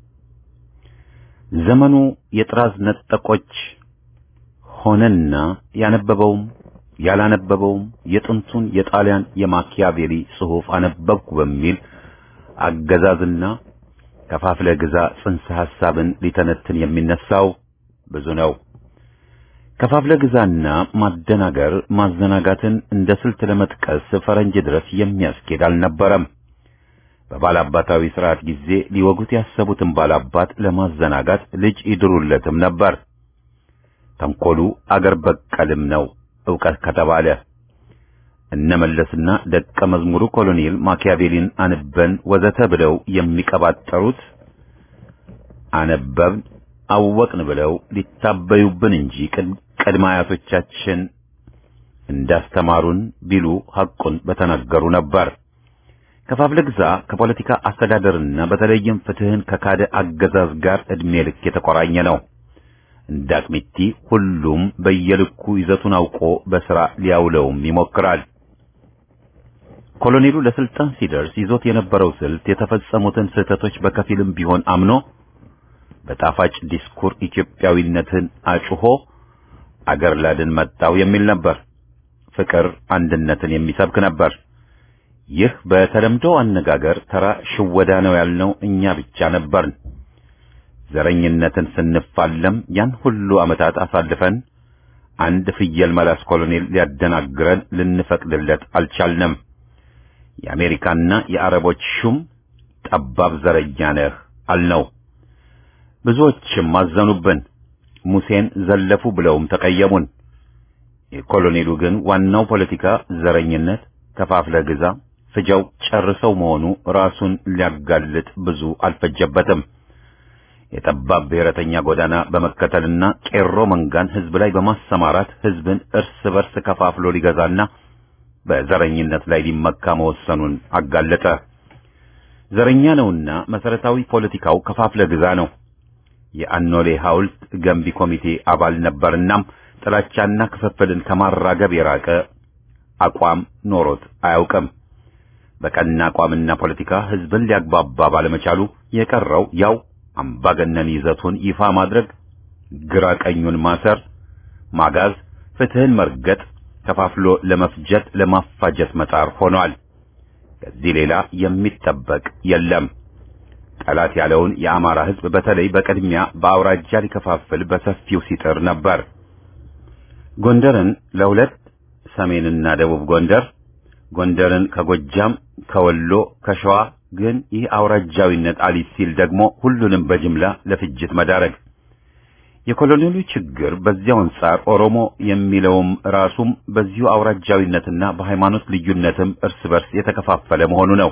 [SPEAKER 1] ዘመኑ የጥራዝ ነጠቆች ሆነና ያነበበውም ያላነበበውም የጥንቱን የጣሊያን የማኪያቬሊ ጽሑፍ አነበብኩ በሚል አገዛዝና ከፋፍለ ግዛ ጽንሰ ሐሳብን ሊተነትን የሚነሳው ብዙ ነው። ከፋፍለ ግዛና ማደናገር ማዘናጋትን እንደ ስልት ለመጥቀስ ፈረንጅ ድረስ የሚያስኬድ አልነበረም። በባላባታዊ ስርዓት ጊዜ ሊወጉት ያሰቡትን ባላባት ለማዘናጋት ልጅ ይድሩለትም ነበር። ተንኮሉ አገር በቀልም ነው ዕውቀት ከተባለ እነመለስና ደቀ መዝሙሩ ኮሎኔል ማኪያቬሊን አንበን ወዘተ ብለው የሚቀባጠሩት አነበብን አወቅን ብለው ሊታበዩብን እንጂ ቅድመ አያቶቻችን እንዳስተማሩን ቢሉ ሐቁን በተናገሩ ነበር። ከፋፍለ ግዛ ከፖለቲካ አስተዳደርና በተለይም ፍትህን ከካደ አገዛዝ ጋር ዕድሜ ልክ የተቆራኘ ነው። እንደ አቅሚቲ ሁሉም በየልኩ ይዘቱን አውቆ በሥራ ሊያውለውም ይሞክራል። ኮሎኔሉ ለስልጣን ሲደርስ ይዞት የነበረው ስልት የተፈጸሙትን ስህተቶች በከፊልም ቢሆን አምኖ በጣፋጭ ዲስኩር ኢትዮጵያዊነትን አጭሆ አገር ላድን መጣው የሚል ነበር። ፍቅር አንድነትን የሚሰብክ ነበር። ይህ በተለምዶ አነጋገር ተራ ሽወዳ ነው ያልነው እኛ ብቻ ነበርን። ዘረኝነትን ስንፋለም ያን ሁሉ ዓመታት አሳልፈን አንድ ፍየል መላስ ኮሎኔል ሊያደናግረን ልንፈቅድለት አልቻልንም። የአሜሪካና የአረቦች ሹም ጠባብ ዘረኛ ነህ አልነው። ብዙዎችም አዘኑብን። ሙሴን ዘለፉ ብለውም ተቀየሙን። የኮሎኔሉ ግን ዋናው ፖለቲካ ዘረኝነት፣ ከፋፍለ ግዛ፣ ፍጀው ጨርሰው መሆኑ ራሱን ሊያጋልጥ ብዙ አልፈጀበትም። የጠባብ ብሔረተኛ ጎዳና በመከተልና ቄሮ መንጋን ሕዝብ ላይ በማሰማራት ሕዝብን እርስ በርስ ከፋፍሎ ሊገዛና በዘረኝነት ላይ ሊመካ መወሰኑን አጋለጠ። ዘረኛ ነውና መሰረታዊ ፖለቲካው ከፋፍለ ግዛ ነው። የአኖሌ ሐውልት ገንቢ ኮሚቴ አባል ነበርናም ጥላቻና ክፍፍልን ከማራገብ የራቀ አቋም ኖሮት አያውቅም። በቀና አቋምና ፖለቲካ ሕዝብን ሊያግባባ ባለመቻሉ የቀረው ያው አምባገነን ይዘቱን ይፋ ማድረግ፣ ግራ ቀኙን ማሰር፣ ማጋዝ፣ ፍትህን መርገጥ፣ ከፋፍሎ ለመፍጀት ለማፋጀት መጣር ሆኗል። ከዚህ ሌላ የሚጠበቅ የለም። ጠላት ያለውን የአማራ ሕዝብ በተለይ በቅድሚያ በአውራጃ ሊከፋፍል በሰፊው ሲጥር ነበር። ጎንደርን ለሁለት ሰሜንና ደቡብ ጎንደር፣ ጎንደርን ከጎጃም፣ ከወሎ፣ ከሸዋ ግን ይህ አውራጃዊነት አሊስ ሲል ደግሞ ሁሉንም በጅምላ ለፍጅት መዳረግ። የኮሎኔሉ ችግር በዚያው አንጻር ኦሮሞ የሚለውም ራሱም በዚሁ አውራጃዊነትና በሃይማኖት ልዩነትም እርስ በርስ የተከፋፈለ መሆኑ ነው።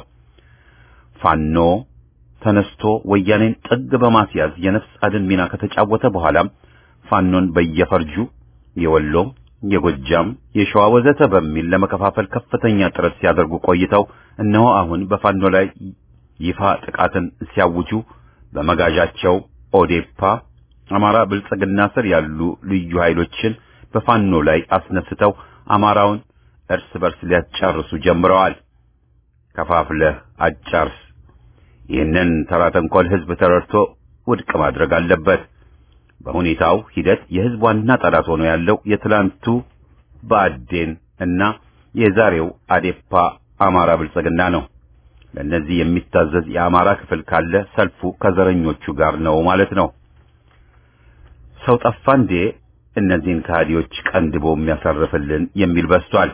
[SPEAKER 1] ፋኖ ተነስቶ ወያኔን ጥግ በማስያዝ የነፍስ አድን ሚና ከተጫወተ በኋላም ፋኖን በየፈርጁ የወሎ፣ የጎጃም፣ የሸዋ ወዘተ በሚል ለመከፋፈል ከፍተኛ ጥረት ሲያደርጉ ቆይተው እነሆ አሁን በፋኖ ላይ ይፋ ጥቃትን ሲያውጁ በመጋዣቸው ኦዴፓ፣ አማራ ብልጽግና ስር ያሉ ልዩ ኃይሎችን በፋኖ ላይ አስነስተው አማራውን እርስ በርስ ሊያጫርሱ ጀምረዋል። ከፋፍለህ አጫርስ። ይህንን ተራ ተንኮል ህዝብ ተረድቶ ውድቅ ማድረግ አለበት። በሁኔታው ሂደት የህዝብ ዋና ጠላት ሆኖ ያለው የትላንቱ ብአዴን እና የዛሬው አዴፓ አማራ ብልጽግና ነው። ለእነዚህ የሚታዘዝ የአማራ ክፍል ካለ ሰልፉ ከዘረኞቹ ጋር ነው ማለት ነው። ሰው ጠፋ እንዴ እነዚህን ከሃዲዎች ቀንድቦ የሚያሳርፍልን የሚል በስቷል።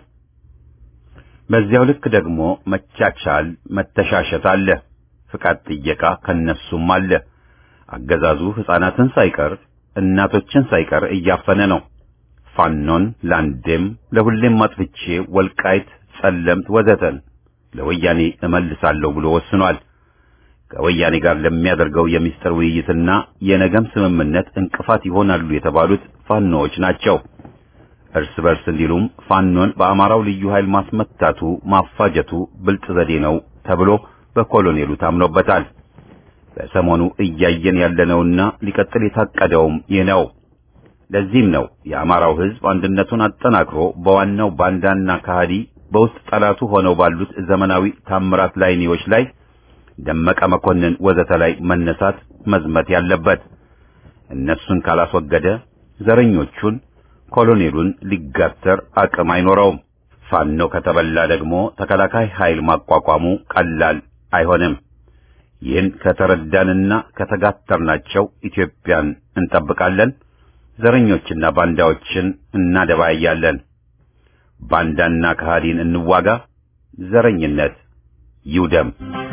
[SPEAKER 1] በዚያው ልክ ደግሞ መቻቻል፣ መተሻሸት አለ። ፍቃድ ጥየቃ ከነሱም አለ። አገዛዙ ሕፃናትን ሳይቀር እናቶችን ሳይቀር እያፈነ ነው። ፋኖን ለአንዴም ለሁሌም ማጥፍቼ ወልቃይት፣ ጸለምት ወዘተን ለወያኔ እመልሳለሁ ብሎ ወስኗል። ከወያኔ ጋር ለሚያደርገው የሚስጥር ውይይትና የነገም ስምምነት እንቅፋት ይሆናሉ የተባሉት ፋኖዎች ናቸው። እርስ በርስ እንዲሉም ፋኖን በአማራው ልዩ ኃይል ማስመታቱ ማፋጀቱ ብልጥ ዘዴ ነው ተብሎ በኮሎኔሉ ታምኖበታል። በሰሞኑ እያየን ያለነውና ሊቀጥል የታቀደውም ይህ ነው። ለዚህም ነው የአማራው ሕዝብ አንድነቱን አጠናክሮ በዋናው ባንዳና ከሃዲ በውስጥ ጠላቱ ሆነው ባሉት ዘመናዊ ታምራት ላይኔዎች ላይ ደመቀ መኮንን ወዘተ ላይ መነሳት መዝመት ያለበት። እነሱን ካላስወገደ ዘረኞቹን ኮሎኔሉን ሊጋተር አቅም አይኖረውም። ፋኖ ከተበላ ደግሞ ተከላካይ ኃይል ማቋቋሙ ቀላል አይሆንም። ይህን ከተረዳንና ከተጋተርናቸው ኢትዮጵያን እንጠብቃለን። ዘረኞችና ባንዳዎችን እናደባያለን። ባንዳና ከሃዲን እንዋጋ። ዘረኝነት ይውደም።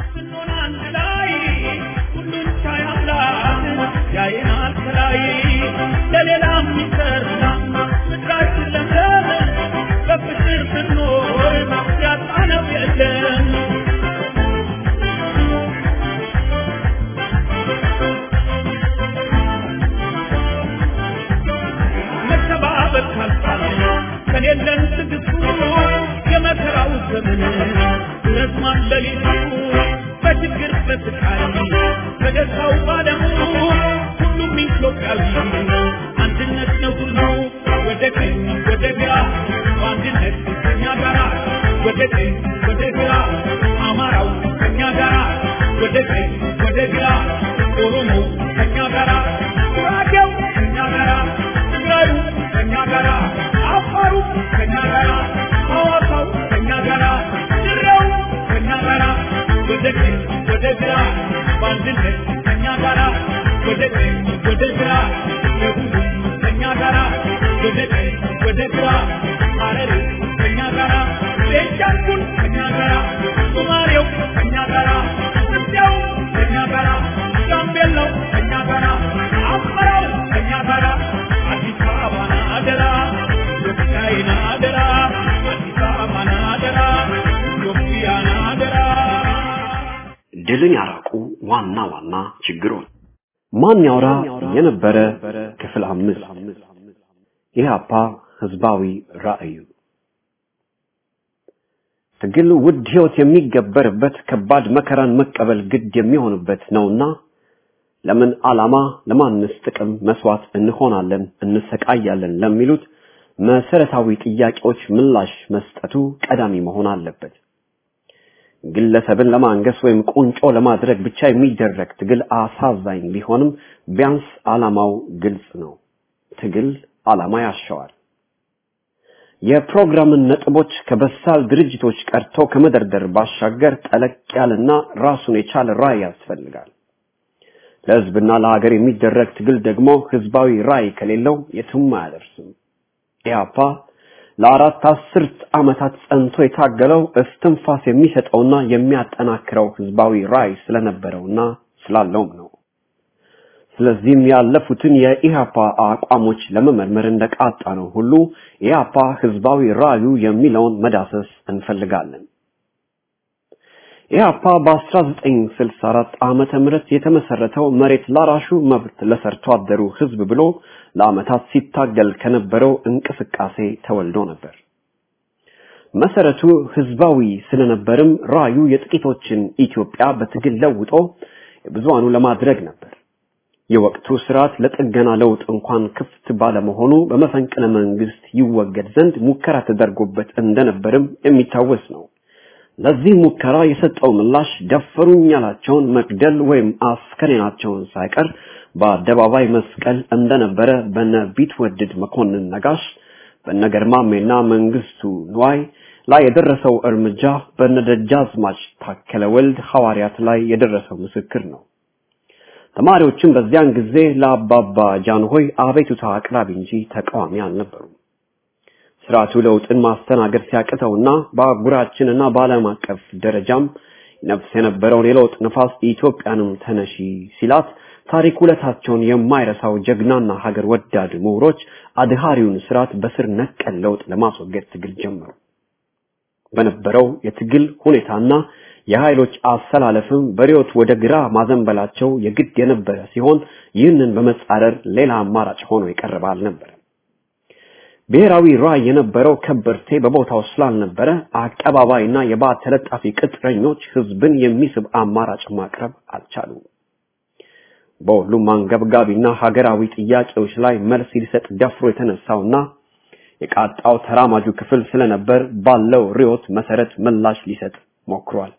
[SPEAKER 5] ከሌለን ትግስቱ የመከራው ዘመን ረዝሟል ሌሊቱ በችግር በስቃይ በደስታው ባለሙ ሁሉም ኢትዮጵያዊ አንድነት ነው ሁሉ ወደ ቀኝ ወደ ግራ በአንድነት ከኛ ጋራ ወደ ቀኝ ወደ ግራ አማራው ከኛ ጋራ ወደ ቀኝ ወደ ግራ ኦሮሞ ከኛ ጋራ ጉራጌው ከኛ ጋራ ትግራዩ ከኛ ጋራ አፋሩ ከኛ ጋራ ሐዋሳው ከኛ ጋራ ድሬው ከኛ ጋራ ወደ ቀኝ ወደ ግራ በአንድነት ከኛ ጋራ ወደ ቀኝ ወደ ግራ ደቡብ ከኛ ጋራ ወደ ቀኝ ወደ ግራ ሐረሪ ከኛ ጋራ ቤንሻንጉል ከኛ ጋራ ሶማሌው ከኛ ጋራ ኢትዮጵያው ከኛ ጋራ ጋምቤላው ከኛ ጋራ አማራው ከኛ ጋራ አዲስ አበባን አደራ ኢትዮጵያን አደራ አዲስ አበባን አደራ ኢትዮጵያን አደራ
[SPEAKER 6] ድልን ያራቁ ዋና ዋና ችግሮች ማን ያውራ የነበረ ክፍል አምስት ኢህአፓ ህዝባዊ ራዕዩ ትግል ውድ ህይወት የሚገበርበት ከባድ መከራን መቀበል ግድ የሚሆንበት ነውና ለምን ዓላማ ለማንስ ጥቅም መስዋዕት እንሆናለን እንሰቃያለን ለሚሉት መሰረታዊ ጥያቄዎች ምላሽ መስጠቱ ቀዳሚ መሆን አለበት። ግለሰብን ለማንገስ ወይም ቁንጮ ለማድረግ ብቻ የሚደረግ ትግል አሳዛኝ ቢሆንም ቢያንስ ዓላማው ግልጽ ነው። ትግል ዓላማ ያሻዋል። የፕሮግራምን ነጥቦች ከበሳል ድርጅቶች ቀርቶ ከመደርደር ባሻገር ጠለቅ ያለና ራሱን የቻለ ራዕይ ያስፈልጋል። ለህዝብና ለሀገር የሚደረግ ትግል ደግሞ ህዝባዊ ራዕይ ከሌለው የትም አያደርስም። ኢህአፓ ለአራት አስርት ዓመታት ጸንቶ የታገለው እስትንፋስ የሚሰጠውና የሚያጠናክረው ህዝባዊ ራዕይ ስለነበረውና ስላለውም ነው። ስለዚህም ያለፉትን የኢህአፓ አቋሞች ለመመርመር እንደቃጣ ነው ሁሉ ኢህአፓ ህዝባዊ ራዕዩ የሚለውን መዳሰስ እንፈልጋለን። ኢህአፓ በ1964 ዓመተ ምህረት የተመሰረተው መሬት ላራሹ መብት ለሰርቶ አደሩ ህዝብ ብሎ ለዓመታት ሲታገል ከነበረው እንቅስቃሴ ተወልዶ ነበር። መሰረቱ ህዝባዊ ስለነበርም ራዩ የጥቂቶችን ኢትዮጵያ በትግል ለውጦ የብዙሃኑ ለማድረግ ነበር። የወቅቱ ስርዓት ለጥገና ለውጥ እንኳን ክፍት ባለመሆኑ በመፈንቅለ መንግስት ይወገድ ዘንድ ሙከራ ተደርጎበት እንደነበርም የሚታወስ ነው። ለዚህ ሙከራ የሰጠው ምላሽ ደፈሩኝ ያላቸውን መግደል ወይም አስከሬናቸውን ሳይቀር በአደባባይ መስቀል እንደነበረ በነ ቢትወደድ መኮንን ነጋሽ በነገርማሜና መንግስቱ ንዋይ ላይ የደረሰው እርምጃ በነደጃዝማች ታከለ ወልድ ሐዋርያት ላይ የደረሰው ምስክር ነው። ተማሪዎችም በዚያን ጊዜ ለአባባ ጃንሆይ አቤቱታ አቅራቢ እንጂ ተቃዋሚ አልነበሩም። ስርዓቱ ለውጥን ማስተናገድ ሲያቅተውና በአህጉራችንና በዓለም አቀፍ ደረጃም ነፍስ የነበረውን የለውጥ ነፋስ ኢትዮጵያንም ተነሺ ሲላት ታሪክ ውለታቸውን የማይረሳው ጀግናና ሀገር ወዳድ ምሁሮች አድሃሪውን ስርዓት በስር ነቀል ለውጥ ለማስወገድ ትግል ጀመሩ። በነበረው የትግል ሁኔታና የኃይሎች አሰላለፍም በሪዮት ወደ ግራ ማዘንበላቸው የግድ የነበረ ሲሆን ይህንን በመጻረር ሌላ አማራጭ ሆኖ የቀረበ አልነበረ። ብሔራዊ ራዕይ የነበረው ከበርቴ በቦታው ስላልነበረ አቀባባይና የባዕድ ተለጣፊ ቅጥረኞች ህዝብን የሚስብ አማራጭ ማቅረብ አልቻሉም። በሁሉም አንገብጋቢና ሀገራዊ ጥያቄዎች ላይ መልስ ሊሰጥ ደፍሮ የተነሳውና የቃጣው ተራማጁ ክፍል ስለነበር ባለው ርዕዮት መሰረት ምላሽ ሊሰጥ ሞክሯል።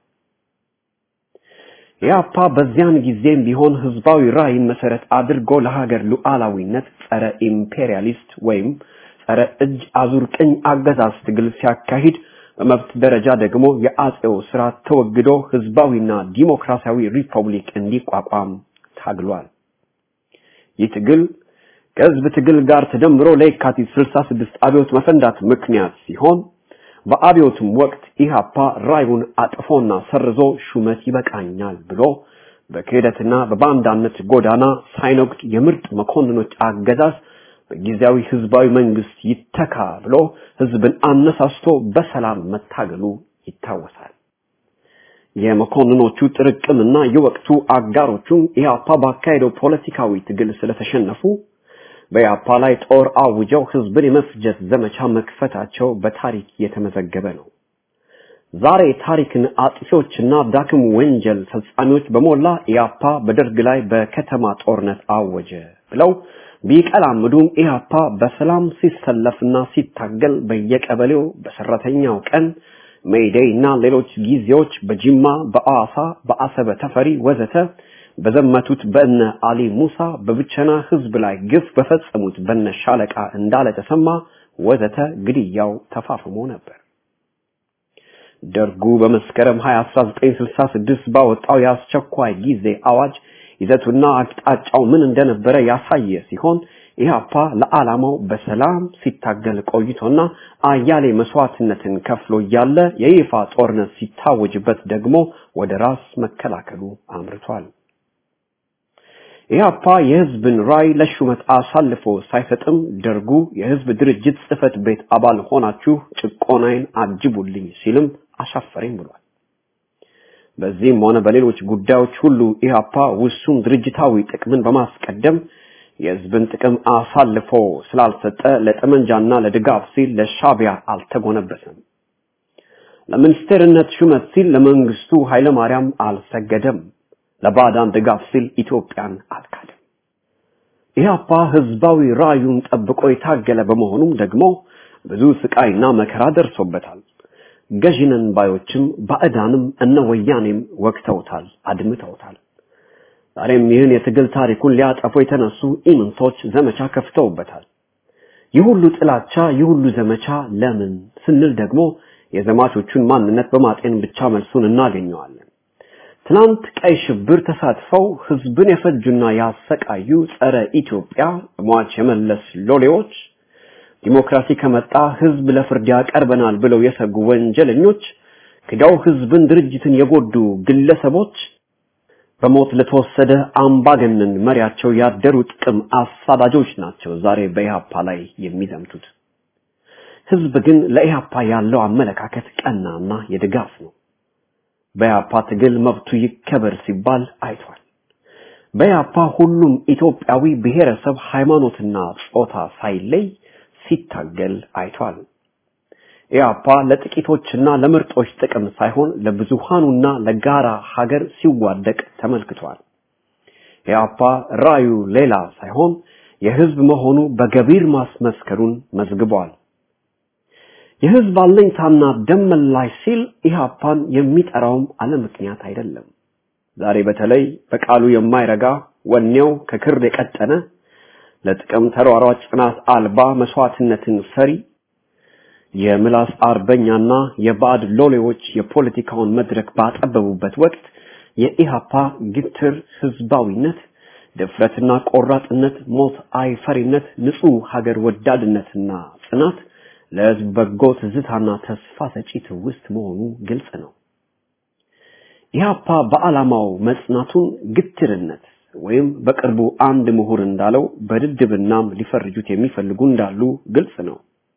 [SPEAKER 6] ኢህአፓ በዚያን ጊዜም ቢሆን ህዝባዊ ራዕይን መሰረት አድርጎ ለሀገር ሉዓላዊነት ጸረ ኢምፔሪያሊስት ወይም ጸረ እጅ አዙር ቅኝ አገዛዝ ትግል ሲያካሂድ በመብት ደረጃ ደግሞ የአጼው ስርዓት ተወግዶ ህዝባዊና ዲሞክራሲያዊ ሪፐብሊክ እንዲቋቋም ታግሏል። ይህ ትግል ከህዝብ ትግል ጋር ተደምሮ ለየካቲት 66 አብዮት መፈንዳት ምክንያት ሲሆን በአብዮቱም ወቅት ኢህአፓ ራዩን አጥፎና ሰርዞ ሹመት ይበቃኛል ብሎ በክህደትና በባንዳነት ጎዳና ሳይነግድ የምርጥ መኮንኖች አገዛዝ በጊዜያዊ ህዝባዊ መንግስት ይተካ ብሎ ህዝብን አነሳስቶ በሰላም መታገሉ ይታወሳል። የመኮንኖቹ ጥርቅምና የወቅቱ አጋሮቹም ኢህአፓ ባካሄደው ፖለቲካዊ ትግል ስለተሸነፉ በኢህአፓ ላይ ጦር አውጀው ህዝብን የመፍጀት ዘመቻ መክፈታቸው በታሪክ የተመዘገበ ነው። ዛሬ ታሪክን አጥፊዎችና ዳክም ወንጀል ፈጻሚዎች በሞላ ኢህአፓ በደርግ ላይ በከተማ ጦርነት አወጀ ብለው ቢቀላምዱም ኢህአፓ በሰላም ሲሰለፍና ሲታገል በየቀበሌው በሰራተኛው ቀን ሜይዴይ እና ሌሎች ጊዜዎች በጅማ፣ በአዋሳ፣ በአሰበ ተፈሪ ወዘተ በዘመቱት በእነ አሊ ሙሳ በብቸና ህዝብ ላይ ግፍ በፈጸሙት በነ ሻለቃ እንዳለ ተሰማ ወዘተ ግድያው ተፋፍሞ ነበር። ደርጉ በመስከረም 20 1966 ባወጣው የአስቸኳይ ጊዜ አዋጅ ይዘቱና አቅጣጫው ምን እንደነበረ ያሳየ ሲሆን ኢህአፓ ለዓላማው በሰላም ሲታገል ቆይቶና አያሌ መስዋዕትነትን ከፍሎ እያለ የይፋ ጦርነት ሲታወጅበት ደግሞ ወደ ራስ መከላከሉ አምርቷል። ኢህአፓ የህዝብን ራይ ለሹመት አሳልፎ ሳይሰጥም ደርጉ የህዝብ ድርጅት ጽህፈት ቤት አባል ሆናችሁ ጭቆናዬን አጅቡልኝ ሲልም አሻፈረኝ ብሏል። በዚህም ሆነ በሌሎች ጉዳዮች ሁሉ ኢህአፓ ውሱን ድርጅታዊ ጥቅምን በማስቀደም የህዝብን ጥቅም አሳልፎ ስላልሰጠ ለጠመንጃና ለድጋፍ ሲል ለሻቢያ አልተጎነበሰም። ለሚኒስቴርነት ሹመት ሲል ለመንግስቱ ኃይለማርያም አልሰገደም። ለባዕዳን ድጋፍ ሲል ኢትዮጵያን አልካደም። ኢህአፓ ህዝባዊ ራዩን ጠብቆ የታገለ በመሆኑም ደግሞ ብዙ ስቃይና መከራ ደርሶበታል። ገዢነን ባዮችም ባዕዳንም እነ ወያኔም ወቅተውታል፣ አድምተውታል። ዛሬም ይህን የትግል ታሪኩን ሊያጠፉ የተነሱ ኢምንቶች ዘመቻ ከፍተውበታል። ይህ ሁሉ ጥላቻ፣ ይህ ሁሉ ዘመቻ ለምን ስንል ደግሞ የዘማቾቹን ማንነት በማጤን ብቻ መልሱን እናገኘዋለን። ትናንት ቀይ ሽብር ተሳትፈው ህዝብን የፈጁና ያሰቃዩ ጸረ ኢትዮጵያ ሟች የመለስ ሎሌዎች ዲሞክራሲ ከመጣ ህዝብ ለፍርድ ያቀርበናል ብለው የሰጉ ወንጀለኞች ክዳው ህዝብን ድርጅትን የጎዱ ግለሰቦች በሞት ለተወሰደ አምባገነን መሪያቸው ያደሩ ጥቅም አሳዳጆች ናቸው ዛሬ በኢህአፓ ላይ የሚዘምቱት። ህዝብ ግን ለኢህአፓ ያለው አመለካከት ቀናና የድጋፍ ነው። በኢህአፓ ትግል መብቱ ይከበር ሲባል አይቷል። በኢህአፓ ሁሉም ኢትዮጵያዊ ብሔረሰብ፣ ሃይማኖትና ጾታ ሳይለይ ሲታገል አይቷል። ኢህአፓ ለጥቂቶችና ለምርጦች ጥቅም ሳይሆን ለብዙሃኑና ለጋራ ሀገር ሲዋደቅ ተመልክቷል። ኢህአፓ ራዩ ሌላ ሳይሆን የህዝብ መሆኑ በገቢር ማስመስከሩን መዝግቧል። የህዝብ አለኝታና ደም መላሽ ሲል ኢህአፓን የሚጠራውም አለ ምክንያት አይደለም። ዛሬ በተለይ በቃሉ የማይረጋ ወኔው ከክር የቀጠነ ለጥቅም ተሯሯጭ ጽናት አልባ መስዋዕትነትን ፈሪ የምላስ አርበኛና የባዕድ ሎሌዎች የፖለቲካውን መድረክ ባጠበቡበት ወቅት የኢሃፓ ግትር ህዝባዊነት፣ ድፍረትና ቆራጥነት፣ ሞት አይፈሪነት፣ ንጹህ ሀገር ወዳድነትና ጽናት ለህዝብ በጎ ትዝታና ተስፋ ሰጪ ትውስት መሆኑ ግልጽ ነው። ኢሃፓ በዓላማው መጽናቱን ግትርነት ወይም በቅርቡ አንድ ምሁር እንዳለው በድድብናም ሊፈርጁት የሚፈልጉ እንዳሉ ግልጽ ነው።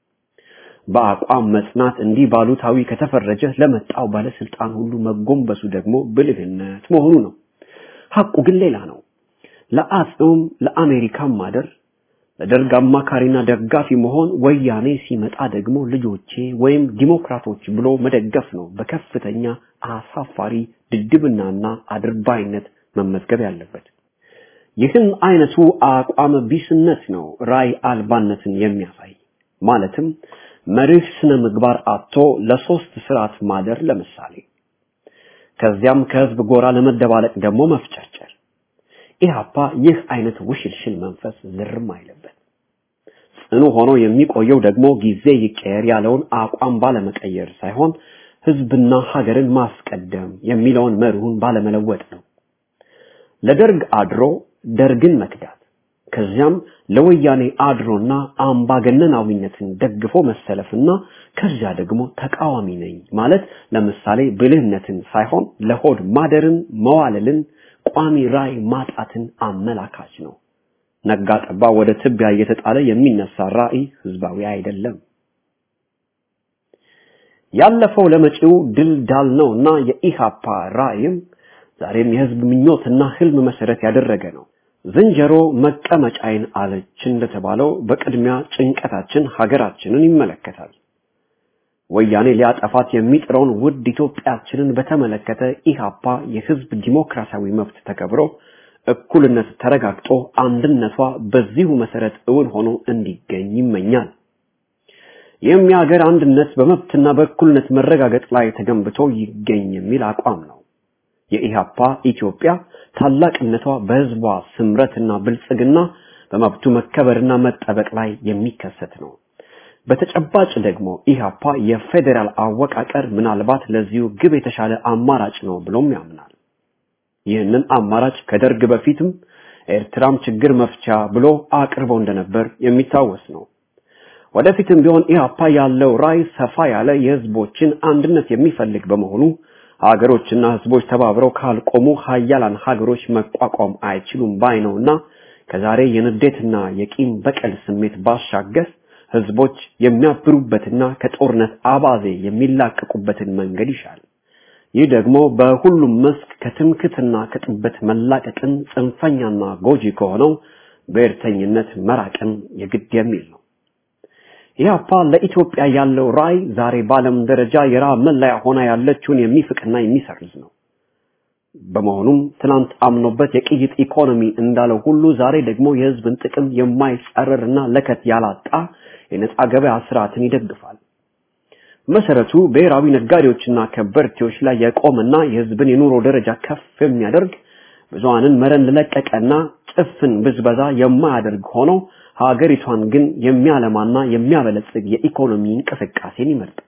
[SPEAKER 6] በአቋም መጽናት እንዲህ ባሉታዊ ከተፈረጀ ለመጣው ባለስልጣን ሁሉ መጎንበሱ ደግሞ ብልህነት መሆኑ ነው። ሐቁ ግን ሌላ ነው። ለአጼውም ለአሜሪካም ማደር ለደርግ አማካሪና ደጋፊ መሆን ወያኔ ሲመጣ ደግሞ ልጆቼ ወይም ዲሞክራቶች ብሎ መደገፍ ነው በከፍተኛ አሳፋሪ ድድብናና አድርባይነት መመዝገብ ያለበት። ይህን አይነቱ አቋም ቢስነት ነው ራይ አልባነትን የሚያሳይ ማለትም መርህ ስነ ምግባር አጥቶ ለሶስት ስርዓት ማደር ለምሳሌ ከዚያም ከህዝብ ጎራ ለመደባለቅ ደግሞ መፍጨርጨር ኢህአፓ ይህ አይነት ውሽልሽል መንፈስ ዝርም አይለበት ጽኑ ሆኖ የሚቆየው ደግሞ ጊዜ ይቀየር ያለውን አቋም ባለመቀየር ሳይሆን ህዝብና ሀገርን ማስቀደም የሚለውን መርሁን ባለመለወጥ ነው ለደርግ አድሮ ደርግን መክዳት ከዚያም ለወያኔ አድሮና አምባገነናዊነትን ደግፎ መሰለፍና ከዚያ ደግሞ ተቃዋሚ ነኝ ማለት ለምሳሌ ብልህነትን ሳይሆን ለሆድ ማደርን መዋለልን ቋሚ ራይ ማጣትን አመላካች ነው ነጋ ጠባ ወደ ትቢያ እየተጣለ የሚነሳ ራዕይ ህዝባዊ አይደለም ያለፈው ለመጪው ድል ዳል ነውና የኢሃፓ ራዕይም ዛሬም የህዝብ ምኞትና ህልም መሰረት ያደረገ ነው ዝንጀሮ መቀመጫይን አለች እንደተባለው በቅድሚያ ጭንቀታችን ሀገራችንን ይመለከታል ወያኔ ሊያጠፋት የሚጥረውን ውድ ኢትዮጵያችንን በተመለከተ ኢሃፓ የህዝብ ዲሞክራሲያዊ መብት ተከብሮ እኩልነት ተረጋግጦ አንድነቷ በዚሁ መሰረት እውን ሆኖ እንዲገኝ ይመኛል ይህም የሀገር አንድነት በመብትና በእኩልነት መረጋገጥ ላይ ተገንብቶ ይገኝ የሚል አቋም ነው የኢሃፓ ኢትዮጵያ ታላቅነቷ በህዝቧ ስምረትና ብልጽግና በመብቱ መከበርና መጠበቅ ላይ የሚከሰት ነው በተጨባጭ ደግሞ ኢሃፓ የፌዴራል አወቃቀር ምናልባት ለዚሁ ግብ የተሻለ አማራጭ ነው ብሎም ያምናል ይህንን አማራጭ ከደርግ በፊትም ኤርትራም ችግር መፍቻ ብሎ አቅርቦ እንደነበር የሚታወስ ነው ወደፊትም ቢሆን ኢሃፓ ያለው ራይ ሰፋ ያለ የህዝቦችን አንድነት የሚፈልግ በመሆኑ ሀገሮችና ህዝቦች ተባብረው ካልቆሙ ሀያላን ሀገሮች መቋቋም አይችሉም ባይ ነውና ከዛሬ የንዴትና የቂም በቀል ስሜት ባሻገር ህዝቦች የሚያብሩበትና ከጦርነት አባዜ የሚላቀቁበትን መንገድ ይሻል ይህ ደግሞ በሁሉም መስክ ከትምክትና ከጥበት መላቀቅን ጽንፈኛና ጎጂ ከሆነው ብሔርተኝነት መራቅን የግድ የሚል ነው ኢህአፓ ለኢትዮጵያ ያለው ራዕይ ዛሬ በዓለም ደረጃ የራብ መለያ ሆና ያለችውን የሚፍቅና የሚሰርዝ ነው በመሆኑም ትናንት አምኖበት የቅይጥ ኢኮኖሚ እንዳለው ሁሉ ዛሬ ደግሞ የህዝብን ጥቅም የማይጻረርና ለከት ያላጣ የነጻ ገበያ ስርዓትን ይደግፋል መሰረቱ ብሔራዊ ነጋዴዎችና ከበርቴዎች ላይ የቆመና የህዝብን የኑሮ ደረጃ ከፍ የሚያደርግ ብዙሃንን መረን ለቀቀና ጭፍን ብዝበዛ የማያደርግ ሆኖ ሀገሪቷን ግን የሚያለማና የሚያበለጽግ የኢኮኖሚ እንቅስቃሴን ይመርጣል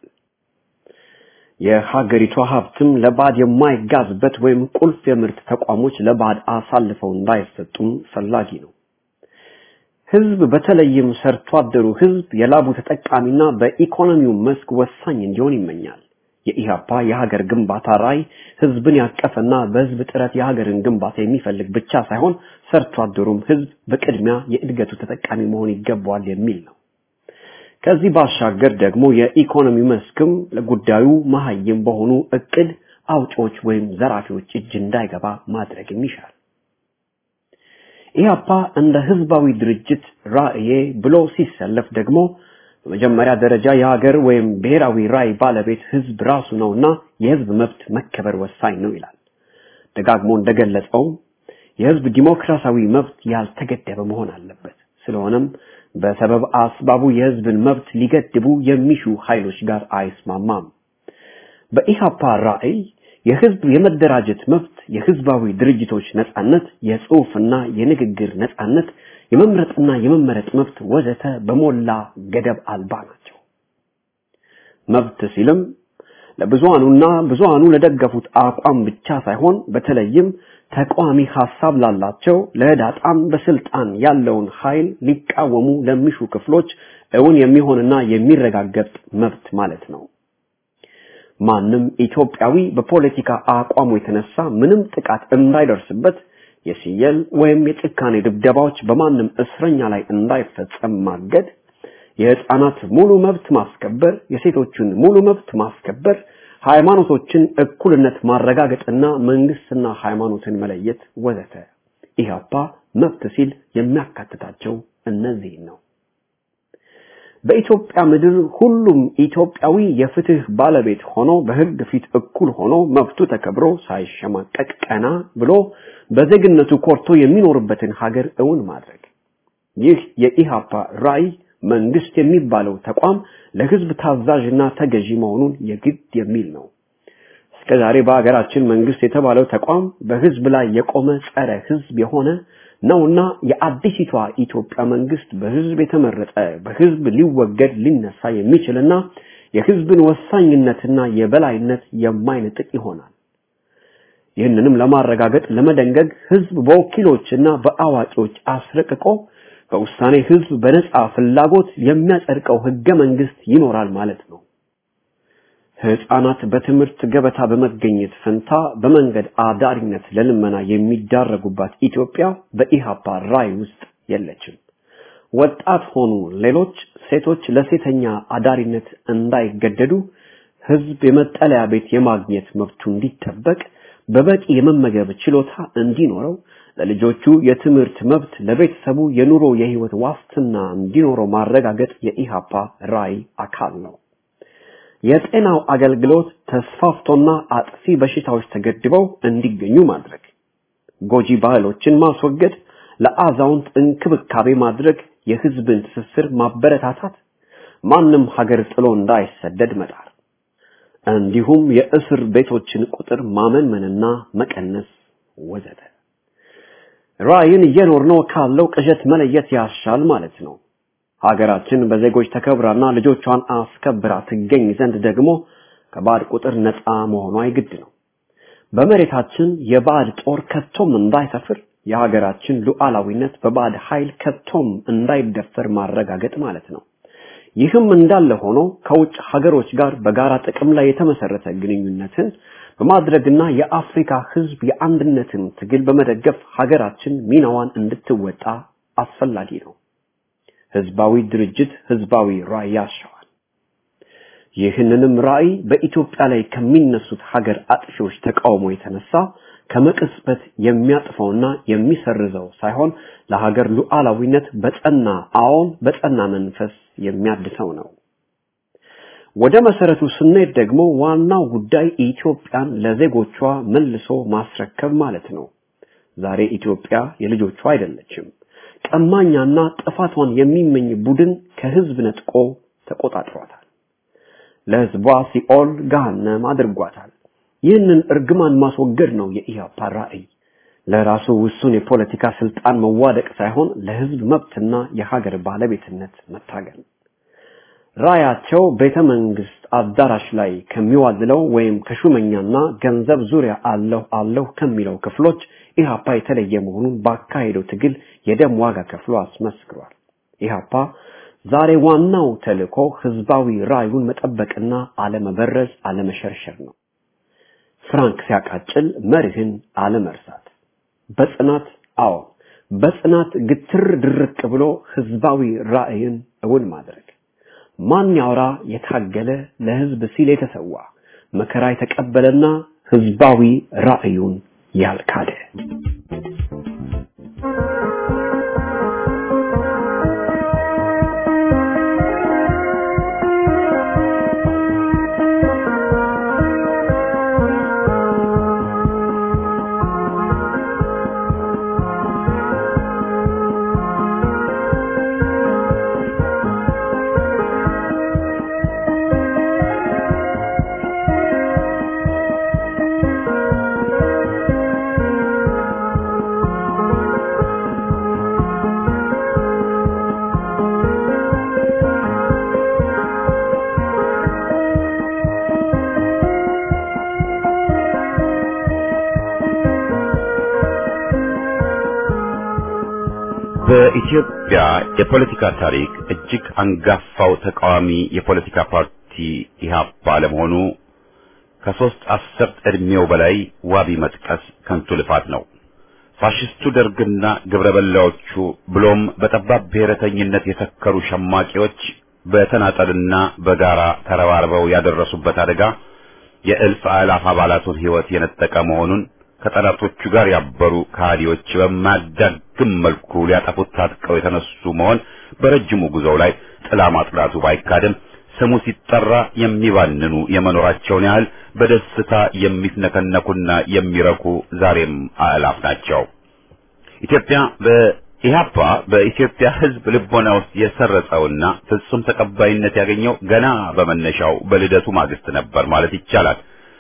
[SPEAKER 6] የሀገሪቷ ሀብትም ለባድ የማይጋዝበት ወይም ቁልፍ የምርት ተቋሞች ለባድ አሳልፈው እንዳይሰጡም ፈላጊ ነው ህዝብ በተለይም ሰርቶ አደሩ ህዝብ የላቡ ተጠቃሚና በኢኮኖሚው መስክ ወሳኝ እንዲሆን ይመኛል የኢሃፓ የሀገር ግንባታ ራይ ህዝብን ያቀፈና በህዝብ ጥረት የሀገርን ግንባታ የሚፈልግ ብቻ ሳይሆን ሰርቶ አደሩም ህዝብ በቅድሚያ የእድገቱ ተጠቃሚ መሆን ይገባዋል የሚል ነው ከዚህ ባሻገር ደግሞ የኢኮኖሚ መስክም ለጉዳዩ መሀይም በሆኑ እቅድ አውጪዎች ወይም ዘራፊዎች እጅ እንዳይገባ ማድረግም ይሻል ኢህአፓ እንደ ህዝባዊ ድርጅት ራእዬ ብሎ ሲሰለፍ ደግሞ በመጀመሪያ ደረጃ የሀገር ወይም ብሔራዊ ራይ ባለቤት ህዝብ ራሱ ነውና የህዝብ መብት መከበር ወሳኝ ነው ይላል ደጋግሞ እንደገለጸው የህዝብ ዲሞክራሲያዊ መብት ያልተገደበ መሆን አለበት ስለሆነም በሰበብ አስባቡ የህዝብን መብት ሊገድቡ የሚሹ ኃይሎች ጋር አይስማማም በኢሃፓ ራዕይ የህዝብ የመደራጀት መብት የህዝባዊ ድርጅቶች ነጻነት የጽሁፍና የንግግር ነጻነት የመምረጥና የመመረጥ መብት ወዘተ በሞላ ገደብ አልባ ናቸው መብት ሲልም ለብዙሃኑና ብዙሃኑ ለደገፉት አቋም ብቻ ሳይሆን በተለይም ተቃዋሚ ሐሳብ ላላቸው ለህዳጣም በስልጣን ያለውን ኃይል ሊቃወሙ ለሚሹ ክፍሎች እውን የሚሆንና የሚረጋገጥ መብት ማለት ነው ማንም ኢትዮጵያዊ በፖለቲካ አቋሙ የተነሳ ምንም ጥቃት እንዳይደርስበት የሲየል ወይም የጭካኔ ድብደባዎች በማንም እስረኛ ላይ እንዳይፈጸም ማገድ የህፃናት ሙሉ መብት ማስከበር የሴቶችን ሙሉ መብት ማስከበር ሃይማኖቶችን እኩልነት ማረጋገጥና መንግስትና ሃይማኖትን መለየት ወዘተ ኢህአፓ መብት ሲል የሚያካትታቸው እነዚህ ነው በኢትዮጵያ ምድር ሁሉም ኢትዮጵያዊ የፍትህ ባለቤት ሆኖ በህግ ፊት እኩል ሆኖ መብቱ ተከብሮ ሳይሸማቀቅ ቀና ብሎ በዜግነቱ ኮርቶ የሚኖርበትን ሀገር እውን ማድረግ ይህ የኢሃፓ ራዕይ መንግስት የሚባለው ተቋም ለህዝብ ታዛዥና ተገዢ መሆኑን የግድ የሚል ነው። እስከዛሬ በሀገራችን መንግስት የተባለው ተቋም በህዝብ ላይ የቆመ ጸረ ህዝብ የሆነ ነውና የአዲሲቷ ኢትዮጵያ መንግስት በህዝብ የተመረጠ በህዝብ ሊወገድ ሊነሳ የሚችልና የህዝብን ወሳኝነትና የበላይነት የማይነጥቅ ይሆናል። ይህንንም ለማረጋገጥ ለመደንገግ ህዝብ በወኪሎችና በአዋቂዎች አስረቅቆ በውሳኔ ህዝብ በነጻ ፍላጎት የሚያጸድቀው ህገ መንግስት ይኖራል ማለት ነው። ህፃናት በትምህርት ገበታ በመገኘት ፈንታ በመንገድ አዳሪነት ለልመና የሚዳረጉባት ኢትዮጵያ በኢሃፓ ራዕይ ውስጥ የለችም። ወጣት ሆኑ ሌሎች ሴቶች ለሴተኛ አዳሪነት እንዳይገደዱ ህዝብ የመጠለያ ቤት የማግኘት መብቱ እንዲጠበቅ በበቂ የመመገብ ችሎታ እንዲኖረው ለልጆቹ የትምህርት መብት ለቤተሰቡ የኑሮ የህይወት ዋስትና እንዲኖረው ማረጋገጥ የኢሃፓ ራዕይ አካል ነው። የጤናው አገልግሎት ተስፋፍቶና አጥፊ በሽታዎች ተገድበው እንዲገኙ ማድረግ፣ ጎጂ ባህሎችን ማስወገድ፣ ለአዛውንት እንክብካቤ ማድረግ፣ የህዝብን ትስስር ማበረታታት፣ ማንም ሀገር ጥሎ እንዳይሰደድ መጣር፣ እንዲሁም የእስር ቤቶችን ቁጥር ማመንመንና መቀነስ ወዘተ። ራዕይን እየኖርነው ካለው ቅዠት መለየት ያሻል ማለት ነው። ሀገራችን በዜጎች ተከብራና ልጆቿን አስከብራ ትገኝ ዘንድ ደግሞ ከባዕድ ቁጥር ነፃ መሆኗ የግድ ነው። በመሬታችን የባዕድ ጦር ከቶም እንዳይሰፍር የሀገራችን ሉዓላዊነት በባዕድ ኃይል ከቶም እንዳይደፈር ማረጋገጥ ማለት ነው። ይህም እንዳለ ሆኖ ከውጭ ሀገሮች ጋር በጋራ ጥቅም ላይ የተመሰረተ ግንኙነትን በማድረግና የአፍሪካ ህዝብ የአንድነትን ትግል በመደገፍ ሀገራችን ሚናዋን እንድትወጣ አስፈላጊ ነው። ህዝባዊ ድርጅት ህዝባዊ ራዕይ ያሻዋል። ይህንንም ራዕይ በኢትዮጵያ ላይ ከሚነሱት ሀገር አጥፊዎች ተቃውሞ የተነሳ ከመቅጽበት የሚያጥፈውና የሚሰርዘው ሳይሆን ለሀገር ሉዓላዊነት በጸና አዎን በጸና መንፈስ የሚያድሰው ነው። ወደ መሰረቱ ስንሄድ ደግሞ ዋናው ጉዳይ ኢትዮጵያን ለዜጎቿ መልሶ ማስረከብ ማለት ነው። ዛሬ ኢትዮጵያ የልጆቿ አይደለችም። ቀማኛና ጥፋቷን የሚመኝ ቡድን ከህዝብ ነጥቆ ተቆጣጥሯታል። ለህዝቧ ሲኦል ገሃነም አድርጓታል። ይህንን እርግማን ማስወገድ ነው የኢህአፓ ራዕይ። ለራሱ ውሱን የፖለቲካ ስልጣን መዋደቅ ሳይሆን ለህዝብ መብትና የሀገር ባለቤትነት መታገል። ራያቸው ቤተ መንግስት አዳራሽ ላይ ከሚዋልለው ወይም ከሹመኛና ገንዘብ ዙሪያ አለሁ አለሁ ከሚለው ክፍሎች ኢህአፓ የተለየ መሆኑን ባካሄደው ትግል የደም ዋጋ ከፍሎ አስመስክሯል። ኢህአፓ ዛሬ ዋናው ተልእኮ ህዝባዊ ራዩን መጠበቅና አለመበረዝ፣ አለመሸርሸር ነው። ፍራንክ ሲያቃጭል መርህን አለመርሳት፣ በጽናት አዎ በጽናት ግትር ድርቅ ብሎ ህዝባዊ ራዕይን እውን ማድረግ ማን ያውራ የታገለ ለህዝብ ሲል የተሰዋ መከራ የተቀበለና ህዝባዊ ራዕዩን ያልካደ
[SPEAKER 1] በኢትዮጵያ የፖለቲካ ታሪክ እጅግ አንጋፋው ተቃዋሚ የፖለቲካ ፓርቲ ኢህአፓ ለመሆኑ ከሶስት አስርት ዕድሜው በላይ ዋቢ መጥቀስ ከንቱ ልፋት ነው። ፋሽስቱ ደርግና ግብረ በላዎቹ ብሎም በጠባብ ብሔረተኝነት የሰከሩ ሸማቂዎች በተናጠልና በጋራ ተረባርበው ያደረሱበት አደጋ የእልፍ አእላፍ አባላቱን ሕይወት የነጠቀ መሆኑን ከጠላቶቹ ጋር ያበሩ ከሃዲዎች በማያዳግም መልኩ ሊያጠፉት ታጥቀው የተነሱ መሆን በረጅሙ ጉዞው ላይ ጥላ ማጥላቱ ባይካድም ስሙ ሲጠራ የሚባንኑ የመኖራቸውን ያህል በደስታ የሚፍነከነኩና የሚረኩ ዛሬም አእላፍ ናቸው። ኢትዮጵያ በኢህአፓ በኢትዮጵያ ሕዝብ ልቦና ውስጥ የሰረጸውና ፍጹም ተቀባይነት ያገኘው ገና በመነሻው በልደቱ ማግስት ነበር ማለት ይቻላል።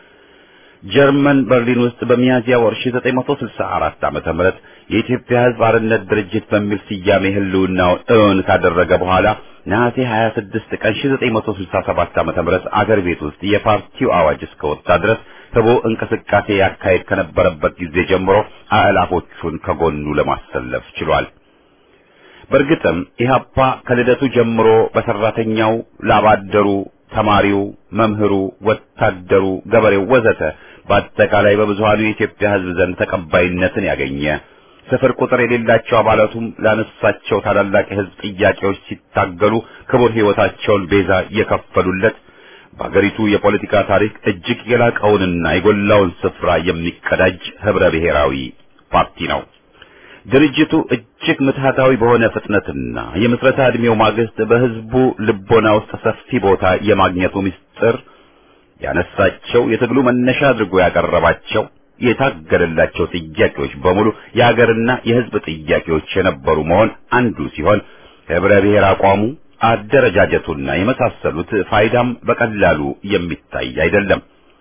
[SPEAKER 1] ጀርመን በርሊን ውስጥ በሚያዝያ ወር 1964 ዓመተ ምህረት የኢትዮጵያ ሕዝብ አርነት ድርጅት በሚል ስያሜ ህልውናውን እውን ካደረገ በኋላ ነሐሴ 26 ቀን 1967 ዓመተ ምህረት አገር ቤት ውስጥ የፓርቲው አዋጅ እስከወጣ ድረስ ህቦ እንቅስቃሴ ያካሄድ ከነበረበት ጊዜ ጀምሮ አእላፎቹን ከጎኑ ለማሰለፍ ችሏል። በእርግጥም ኢህአፓ ከልደቱ ጀምሮ በሰራተኛው፣ ላባደሩ፣ ተማሪው፣ መምህሩ፣ ወታደሩ፣ ገበሬው ወዘተ በአጠቃላይ በብዙሃኑ የኢትዮጵያ ህዝብ ዘንድ ተቀባይነትን ያገኘ ስፍር ቁጥር የሌላቸው አባላቱም ላነሳቸው ታላላቅ የህዝብ ጥያቄዎች ሲታገሉ ክቡር ህይወታቸውን ቤዛ የከፈሉለት በአገሪቱ የፖለቲካ ታሪክ እጅግ የላቀውንና የጎላውን ስፍራ የሚቀዳጅ ህብረ ብሔራዊ ፓርቲ ነው። ድርጅቱ እጅግ ምትሃታዊ በሆነ ፍጥነትና የምስረታ ዕድሜው ማግስት በህዝቡ ልቦና ውስጥ ሰፊ ቦታ የማግኘቱ ምስጢር ያነሳቸው የትግሉ መነሻ አድርጎ ያቀረባቸው የታገለላቸው ጥያቄዎች በሙሉ የሀገርና የህዝብ ጥያቄዎች የነበሩ መሆን አንዱ ሲሆን ህብረ ብሔር አቋሙ፣ አደረጃጀቱና የመሳሰሉት ፋይዳም በቀላሉ የሚታይ አይደለም።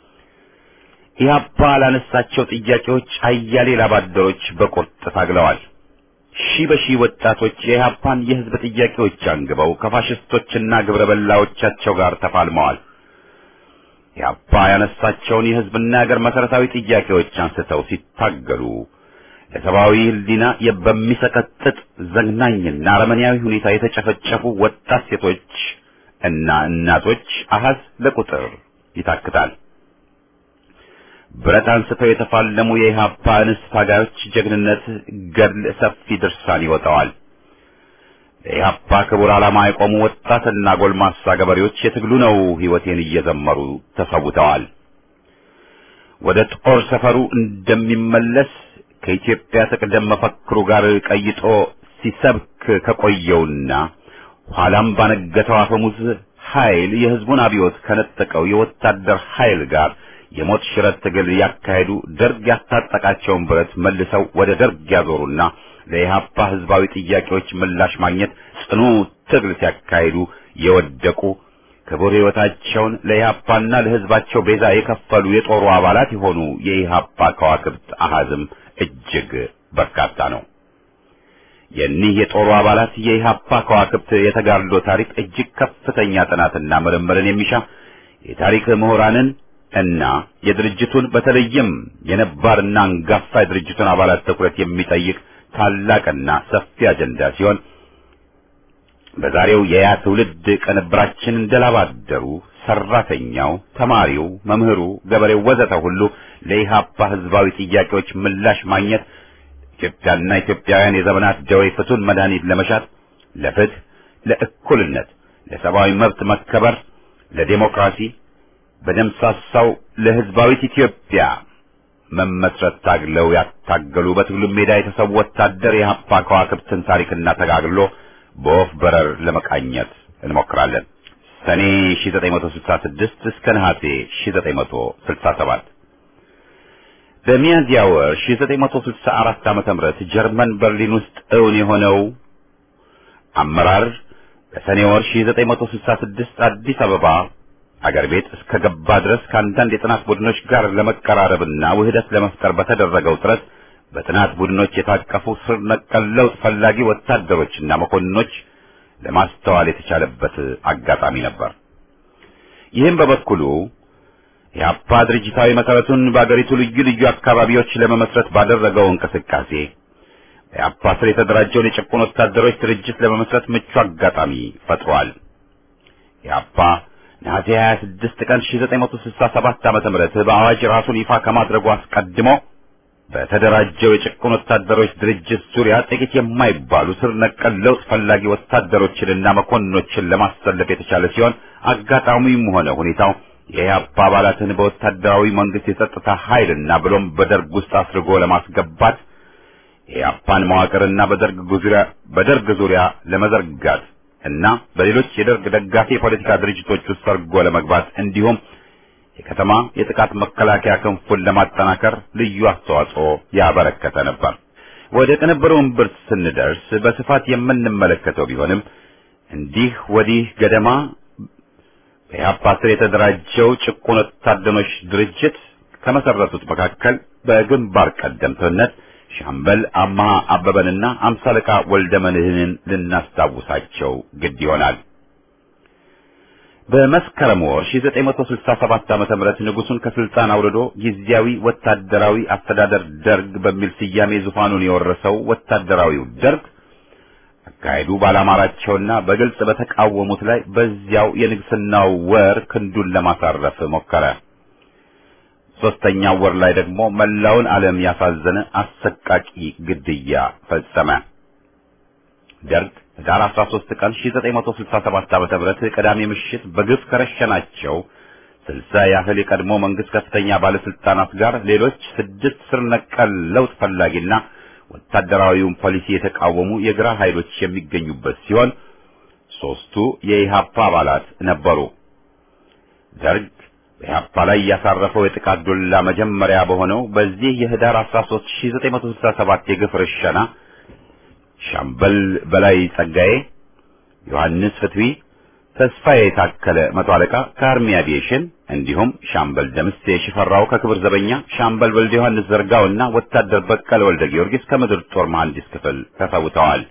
[SPEAKER 1] ኢህአፓ ላነሳቸው ጥያቄዎች አያሌ ላባደሮች በቁርጥ ታግለዋል። ሺህ በሺህ ወጣቶች የኢህአፓን የህዝብ ጥያቄዎች አንግበው ከፋሽስቶችና ግብረ በላዎቻቸው ጋር ተፋልመዋል። ኢህአፓ ያነሳቸውን የህዝብና የሀገር መሰረታዊ ጥያቄዎች አንስተው ሲታገሉ ለሰብአዊ ህሊና በሚሰቀጥጥ ዘግናኝና አረመኔያዊ ሁኔታ የተጨፈጨፉ ወጣት ሴቶች እና እናቶች አሃዝ ለቁጥር ይታክታል። ብረት አንስተው የተፋለሙ የኢህአፓ እንስት ታጋዮች ጀግንነት ገድል ሰፊ ድርሳን ይወጣዋል። ለኢህአፓ ክቡር ዓላማ የቆሙ ወጣትና ጎልማሳ ገበሬዎች የትግሉ ነው ህይወቴን እየዘመሩ ተሰውተዋል። ወደ ጦር ሰፈሩ እንደሚመለስ ከኢትዮጵያ ትቅደም መፈክሩ ጋር ቀይጦ ሲሰብክ ከቆየውና ኋላም ባነገተው አፈሙዝ ኃይል የህዝቡን አብዮት ከነጠቀው የወታደር ኃይል ጋር የሞት ሽረት ትግል ያካሄዱ ደርግ ያስታጠቃቸውን ብረት መልሰው ወደ ደርግ ያዞሩና ለኢህአፓ ህዝባዊ ጥያቄዎች ምላሽ ማግኘት ጽኑ ትግል ሲያካሂዱ የወደቁ ክቡር ህይወታቸውን ለኢህአፓና ለህዝባቸው ቤዛ የከፈሉ የጦሩ አባላት የሆኑ የኢህአፓ ከዋክብት አሃዝም እጅግ በርካታ ነው። የኒህ የጦሩ አባላት የኢህአፓ ከዋክብት የተጋድሎ ታሪክ እጅግ ከፍተኛ ጥናትና ምርምርን የሚሻ የታሪክ ምሁራንን እና የድርጅቱን በተለይም የነባርና አንጋፋ የድርጅቱን አባላት ትኩረት የሚጠይቅ ታላቅና ሰፊ አጀንዳ ሲሆን በዛሬው የያ ትውልድ ቅንብራችን እንደላባደሩ ሰራተኛው፣ ተማሪው፣ መምህሩ፣ ገበሬው ወዘተ ሁሉ ለኢህአፓ ህዝባዊ ጥያቄዎች ምላሽ ማግኘት ኢትዮጵያና ኢትዮጵያውያን የዘመናት ደዌ ፍቱን መድኃኒት ለመሻት ለፍትህ፣ ለእኩልነት፣ ለሰብአዊ መብት መከበር፣ ለዴሞክራሲ በደምሳሳው ለህዝባዊት ኢትዮጵያ መመስረት ታግለው ያታገሉ በትግሉ ሜዳ የተሰዉ ወታደር የኢህአፓ ከዋክብትን ታሪክና ተጋግሎ በወፍ በረር ለመቃኘት እንሞክራለን። ሰኔ 1966 እስከ ነሐሴ 1967 በሚያዝያ ወር 1964 ዓመተ ምህረት ጀርመን በርሊን ውስጥ እውን የሆነው አመራር በሰኔ ወር 1966 አዲስ አበባ አገር ቤት እስከ ገባ ድረስ ከአንዳንድ የጥናት ቡድኖች ጋር ለመቀራረብና ውህደት ለመፍጠር በተደረገው ጥረት በጥናት ቡድኖች የታቀፉ ስር ነቀል ለውጥ ፈላጊ ወታደሮችና መኮንኖች ለማስተዋል የተቻለበት አጋጣሚ ነበር። ይህም በበኩሉ የአፓ ድርጅታዊ መሰረቱን በአገሪቱ ልዩ ልዩ አካባቢዎች ለመመስረት ባደረገው እንቅስቃሴ የአፓ ስር የተደራጀውን የጭቁን ወታደሮች ድርጅት ለመመስረት ምቹ አጋጣሚ ፈጥሯል። የአፓ ነሐሴ 26 ቀን 1967 ዓመተ ምህረት በአዋጅ ራሱን ይፋ ከማድረጉ አስቀድሞ በተደራጀው የጭቁን ወታደሮች ድርጅት ዙሪያ ጥቂት የማይባሉ ስር ነቀል ለውጥ ፈላጊ ወታደሮችንና መኮንኖችን ለማሰለፍ የተቻለ ሲሆን አጋጣሚውም ሆነ ሁኔታው የኢህአፓ አባላትን በወታደራዊ መንግስት የጸጥታ ኃይልና ብሎም በደርግ ውስጥ አስርጎ ለማስገባት የኢህአፓን መዋቅርና በደርግ ዙሪያ በደርግ ዙሪያ ለመዘርጋት እና በሌሎች የደርግ ደጋፊ የፖለቲካ ድርጅቶች ውስጥ ሰርጎ ለመግባት እንዲሁም የከተማ የጥቃት መከላከያ ክንፉን ለማጠናከር ልዩ አስተዋጽኦ ያበረከተ ነበር። ወደ ቅንብሩ እምብርት ስንደርስ በስፋት የምንመለከተው ቢሆንም እንዲህ ወዲህ ገደማ በኢህአፓ ስር የተደራጀው ጭቁን ወታደሮች ድርጅት ከመሰረቱት መካከል በግንባር ቀደምትነት ሻምበል አማሃ አበበንና አምሳ አለቃ ወልደ መድህንን ልናስታውሳቸው ግድ ይሆናል። በመስከረም ወር 1967 ዓመተ ምህረት ንጉሱን ከስልጣን አውርዶ ጊዜያዊ ወታደራዊ አስተዳደር ደርግ በሚል ስያሜ ዙፋኑን የወረሰው ወታደራዊው ደርግ አካሄዱ ባላማራቸውና በግልጽ በተቃወሙት ላይ በዚያው የንግስናው ወር ክንዱን ለማሳረፍ ሞከረ። ሶስተኛው ወር ላይ ደግሞ መላውን ዓለም ያሳዘነ አሰቃቂ ግድያ ፈጸመ። ደርግ ህዳር 13 ቀን 1967 ዓ.ም ቅዳሜ ምሽት በግፍ ከረሸናቸው ስልሳ ያህል የቀድሞ መንግስት ከፍተኛ ባለስልጣናት ጋር ሌሎች ስድስት ስር ነቀል ለውጥ ፈላጊና ወታደራዊውን ፖሊሲ የተቃወሙ የግራ ኃይሎች የሚገኙበት ሲሆን ሶስቱ የኢሃፓ አባላት ነበሩ። ደርግ በኢሃፓ ላይ ያሳረፈው የጥቃት ዱላ መጀመሪያ በሆነው በዚህ የህዳር 13 1967 የግፍ ርሸና ሻምበል በላይ ጸጋዬ፣ ዮሐንስ ፍትዊ፣ ተስፋዬ የታከለ መቶ አለቃ ከአርሚ አቪዬሽን እንዲሁም ሻምበል ደምሴ ሽፈራው ከክብር ዘበኛ፣ ሻምበል ወልደ ዮሐንስ ዘርጋውና ወታደር በቀለ ወልደ ጊዮርጊስ ከምድር ጦር መሐንዲስ ክፍል ተሰውተዋል።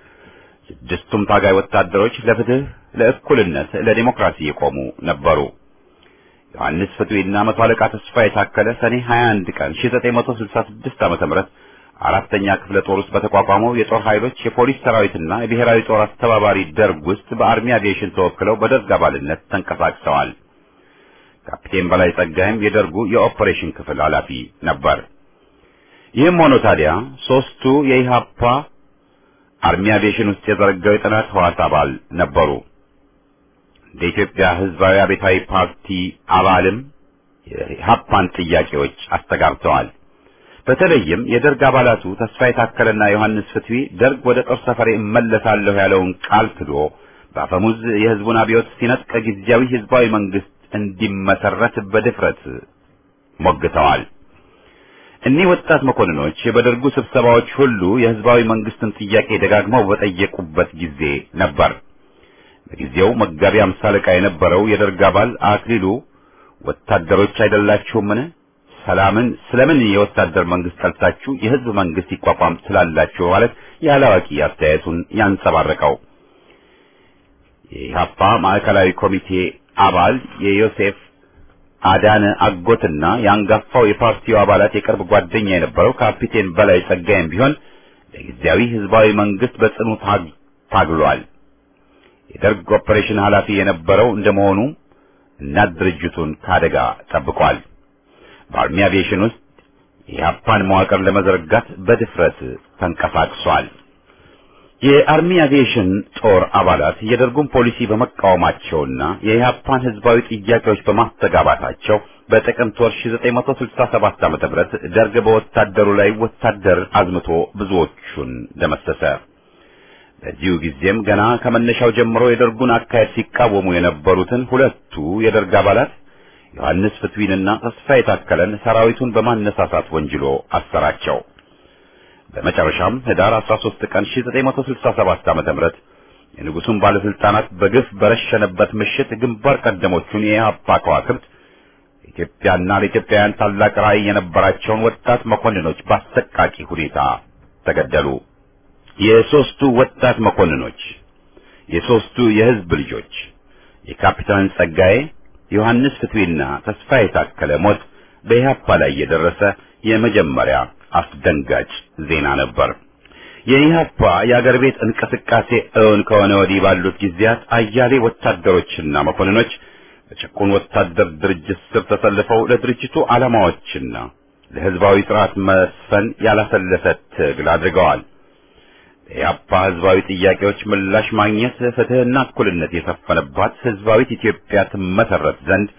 [SPEAKER 1] ስድስቱም ታጋይ ወታደሮች ለፍትህ፣ ለእኩልነት፣ ለዲሞክራሲ የቆሙ ነበሩ። ዮሐንስ ፍትዊና መቶ አለቃ ተስፋ የታከለ ሰኔ 21 ቀን 1966 ዓ.ም አራተኛ ክፍለ ጦር ውስጥ በተቋቋመው የጦር ኃይሎች የፖሊስ ሰራዊትና የብሔራዊ ጦር አስተባባሪ ደርግ ውስጥ በአርሚ አቪዬሽን ተወክለው በደርግ አባልነት ተንቀሳቅሰዋል። ካፕቴን በላይ ጸጋይም የደርጉ የኦፕሬሽን ክፍል ኃላፊ ነበር። ይህም ሆኖ ታዲያ ሶስቱ የኢሃፓ አርሚ አቪዬሽን ውስጥ የዘረጋው የጥናት ህዋስ አባል ነበሩ። እንደ ኢትዮጵያ ህዝባዊ አብዮታዊ ፓርቲ አባልም የኢሃፓን ጥያቄዎች አስተጋብተዋል። በተለይም የደርግ አባላቱ ተስፋ የታከለና ዮሐንስ ፍትዊ ደርግ ወደ ጦር ሰፈሬ እመለሳለሁ ያለውን ቃል ክዶ በአፈሙዝ የህዝቡን አብዮት ሲነጥቅ ጊዜያዊ ህዝባዊ መንግስት እንዲመሰረት በድፍረት ሞግተዋል። እኒህ ወጣት መኮንኖች በደርጉ ስብሰባዎች ሁሉ የህዝባዊ መንግስትን ጥያቄ ደጋግመው በጠየቁበት ጊዜ ነበር። በጊዜው መጋቢ አምሳ አለቃ የነበረው የደርግ አባል አክሊሉ ወታደሮች አይደላችሁምን? ሰላምን ስለምን የወታደር መንግስት ጠልታችሁ የህዝብ መንግስት ይቋቋም ስላላችሁ ማለት ያላዋቂ አስተያየቱን ያንጸባረቀው የኢህአፓ ማዕከላዊ ኮሚቴ አባል የዮሴፍ አዳነ አጎትና የአንጋፋው የፓርቲው አባላት የቅርብ ጓደኛ የነበረው ካፒቴን በላይ ጸጋይም ቢሆን ለጊዜያዊ ህዝባዊ መንግስት በጽኑ ታግሏል። የደርግ ኦፕሬሽን ኃላፊ የነበረው እንደመሆኑ እናት ድርጅቱን ከአደጋ ጠብቋል። በአርሚ አቪዬሽን ውስጥ የኢህአፓን መዋቅር ለመዘርጋት በድፍረት ተንቀሳቅሷል። የአርሚ አቪዬሽን ጦር አባላት የደርጉን ፖሊሲ በመቃወማቸውና የኢህአፓን ህዝባዊ ጥያቄዎች በማስተጋባታቸው በጥቅምት ወር 1967 ዓ.ም ደርግ በወታደሩ ላይ ወታደር አዝምቶ ብዙዎቹን ደመሰሰ። በዚሁ ጊዜም ገና ከመነሻው ጀምሮ የደርጉን አካሄድ ሲቃወሙ የነበሩትን ሁለቱ የደርግ አባላት ዮሐንስ ፍትዊንና ተስፋ የታከለን ሰራዊቱን በማነሳሳት ወንጅሎ አሰራቸው። በመጨረሻም ህዳር 13 ቀን 1967 ዓ.ም የንጉሱን ባለስልጣናት በግፍ በረሸነበት ምሽት ግንባር ቀደሞቹን የኢህአፓ ከዋክብት ኢትዮጵያና ለኢትዮጵያውያን ታላቅ ራዕይ የነበራቸውን ወጣት መኮንኖች በአሰቃቂ ሁኔታ ተገደሉ። የሶስቱ ወጣት መኮንኖች የሶስቱ የህዝብ ልጆች የካፒታን ጸጋዬ ዮሐንስ ፍትዊና ተስፋ የታከለ ሞት በኢህአፓ ላይ የደረሰ የመጀመሪያ አስደንጋጭ ዜና ነበር። የኢህአፓ የአገር ቤት እንቅስቃሴ እውን ከሆነ ወዲህ ባሉት ጊዜያት አያሌ ወታደሮችና መኮንኖች በጭቁን ወታደር ድርጅት ስር ተሰልፈው ለድርጅቱ ዓላማዎችና ለህዝባዊ ስርዓት መስፈን ያላሰለሰ ትግል አድርገዋል። የኢህአፓ ህዝባዊ ጥያቄዎች ምላሽ ማግኘት ፍትህና እኩልነት የሰፈነባት ህዝባዊት ኢትዮጵያ ትመሰረት ዘንድ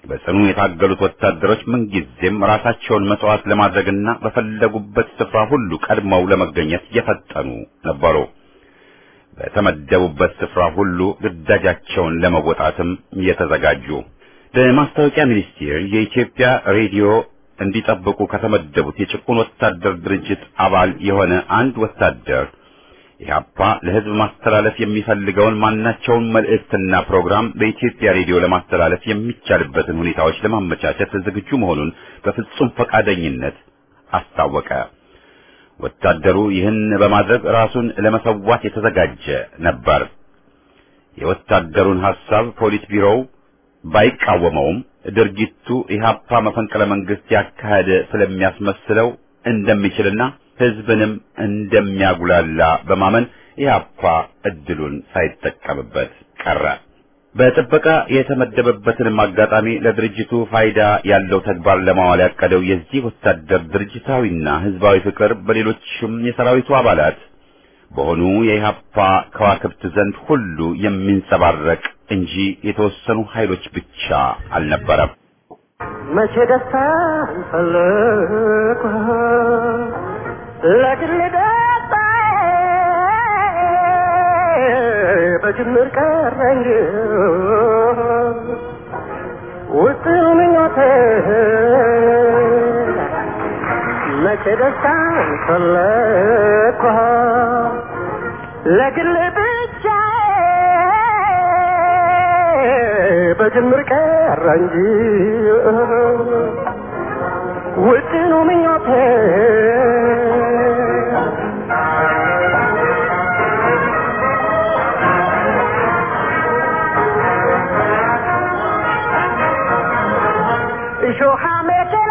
[SPEAKER 1] በጽኑ የታገሉት ወታደሮች ምንጊዜም ራሳቸውን መስዋዕት ለማድረግና በፈለጉበት ስፍራ ሁሉ ቀድመው ለመገኘት የፈጠኑ ነበሩ። በተመደቡበት ስፍራ ሁሉ ግዳጃቸውን ለመወጣትም የተዘጋጁ። በማስታወቂያ ሚኒስቴር የኢትዮጵያ ሬዲዮ እንዲጠብቁ ከተመደቡት የጭቁን ወታደር ድርጅት አባል የሆነ አንድ ወታደር ኢህአፓ ለሕዝብ ማስተላለፍ የሚፈልገውን ማናቸውን መልእክትና ፕሮግራም በኢትዮጵያ ሬዲዮ ለማስተላለፍ የሚቻልበትን ሁኔታዎች ለማመቻቸት ዝግጁ መሆኑን በፍጹም ፈቃደኝነት አስታወቀ። ወታደሩ ይህን በማድረግ ራሱን ለመሰዋት የተዘጋጀ ነበር። የወታደሩን ሐሳብ ፖሊስ ቢሮው ባይቃወመውም ድርጊቱ ኢህአፓ መፈንቅለ መንግስት ያካሄደ ስለሚያስመስለው እንደሚችልና ህዝብንም እንደሚያጉላላ በማመን ኢህአፓ እድሉን ሳይጠቀምበት ቀረ። በጥበቃ የተመደበበትንም አጋጣሚ ለድርጅቱ ፋይዳ ያለው ተግባር ለማዋል ያቀደው የዚህ ወታደር ድርጅታዊና ህዝባዊ ፍቅር በሌሎችም የሰራዊቱ አባላት በሆኑ የኢህአፓ ከዋክብት ዘንድ ሁሉ የሚንጸባረቅ እንጂ የተወሰኑ ኃይሎች ብቻ አልነበረም።
[SPEAKER 7] መቼ ደስታ ፈለኩ ለግል ደስታ በጅምር ቀረኝ ውስጥ ምኞቴ መቼ ደስታ ፈለኩ ለግል ብቻ በጅምር ቀረ እንጂ ውጥኑ ምኞቴ እሾሃ ሜኬላ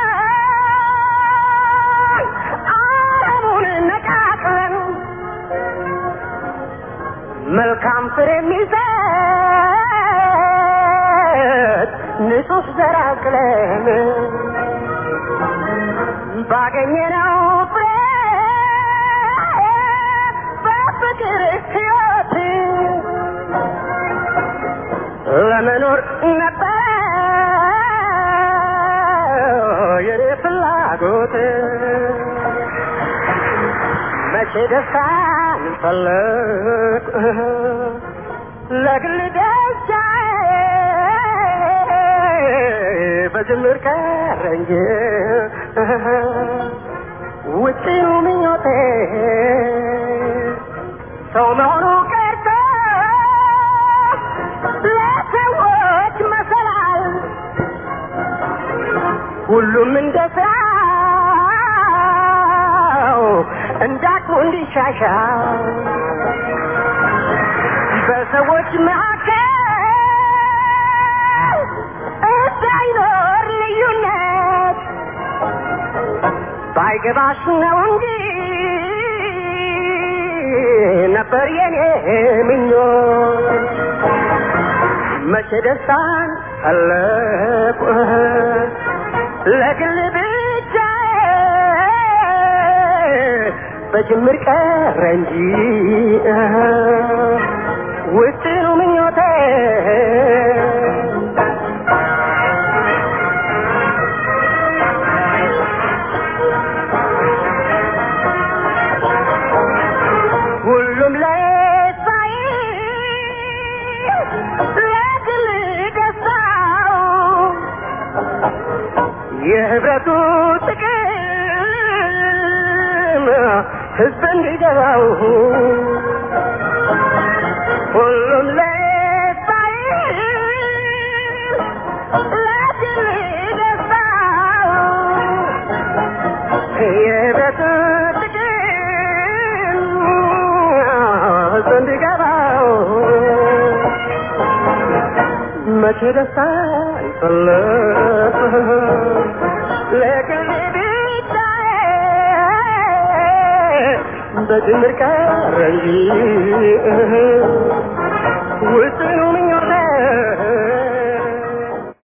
[SPEAKER 7] አረሙን ነቃቅለን መልካም ፍሬ የሚሰጥ ንጹህ ዘር አቅለን ባገኘነው ፍሬ በፍቅር ሕይወት ለመኖር ነበር የኔ ፍላጎት መቼ ደስታን ፈለግ ለግል ደስታ በጅምር ቀረ እንጂ ውጪው ምኞቴ ሰው መሆኑ ቀርቶ ለሰዎች መሰላል ሁሉም እንደ ስራው እንዳቅሙ እንዲሻሻል በሰዎች መካከል እንዳይኖር ልዩነት ባይገባሽ ነው እንጂ ነበር የኔ ምኞት መቼ ደስታን ፈለቁ ለግል ብቻ በጅምር ቀረ እንጂ ውጥኑ ምኞቴ ሁሉም ለሳይ ለግል ደስታው የህብረቱ ጥቅም ህዝብ እንዲገባው ሁሉም ለሳይ ለግል ደስታው የህብረቱ ጥቅም ህዝብ እንዲገባው መቼ ደስታ ይፈለጥ ለግል ብቻ በጅምር ቀረ እንጂ ውስኑ ምኞቴ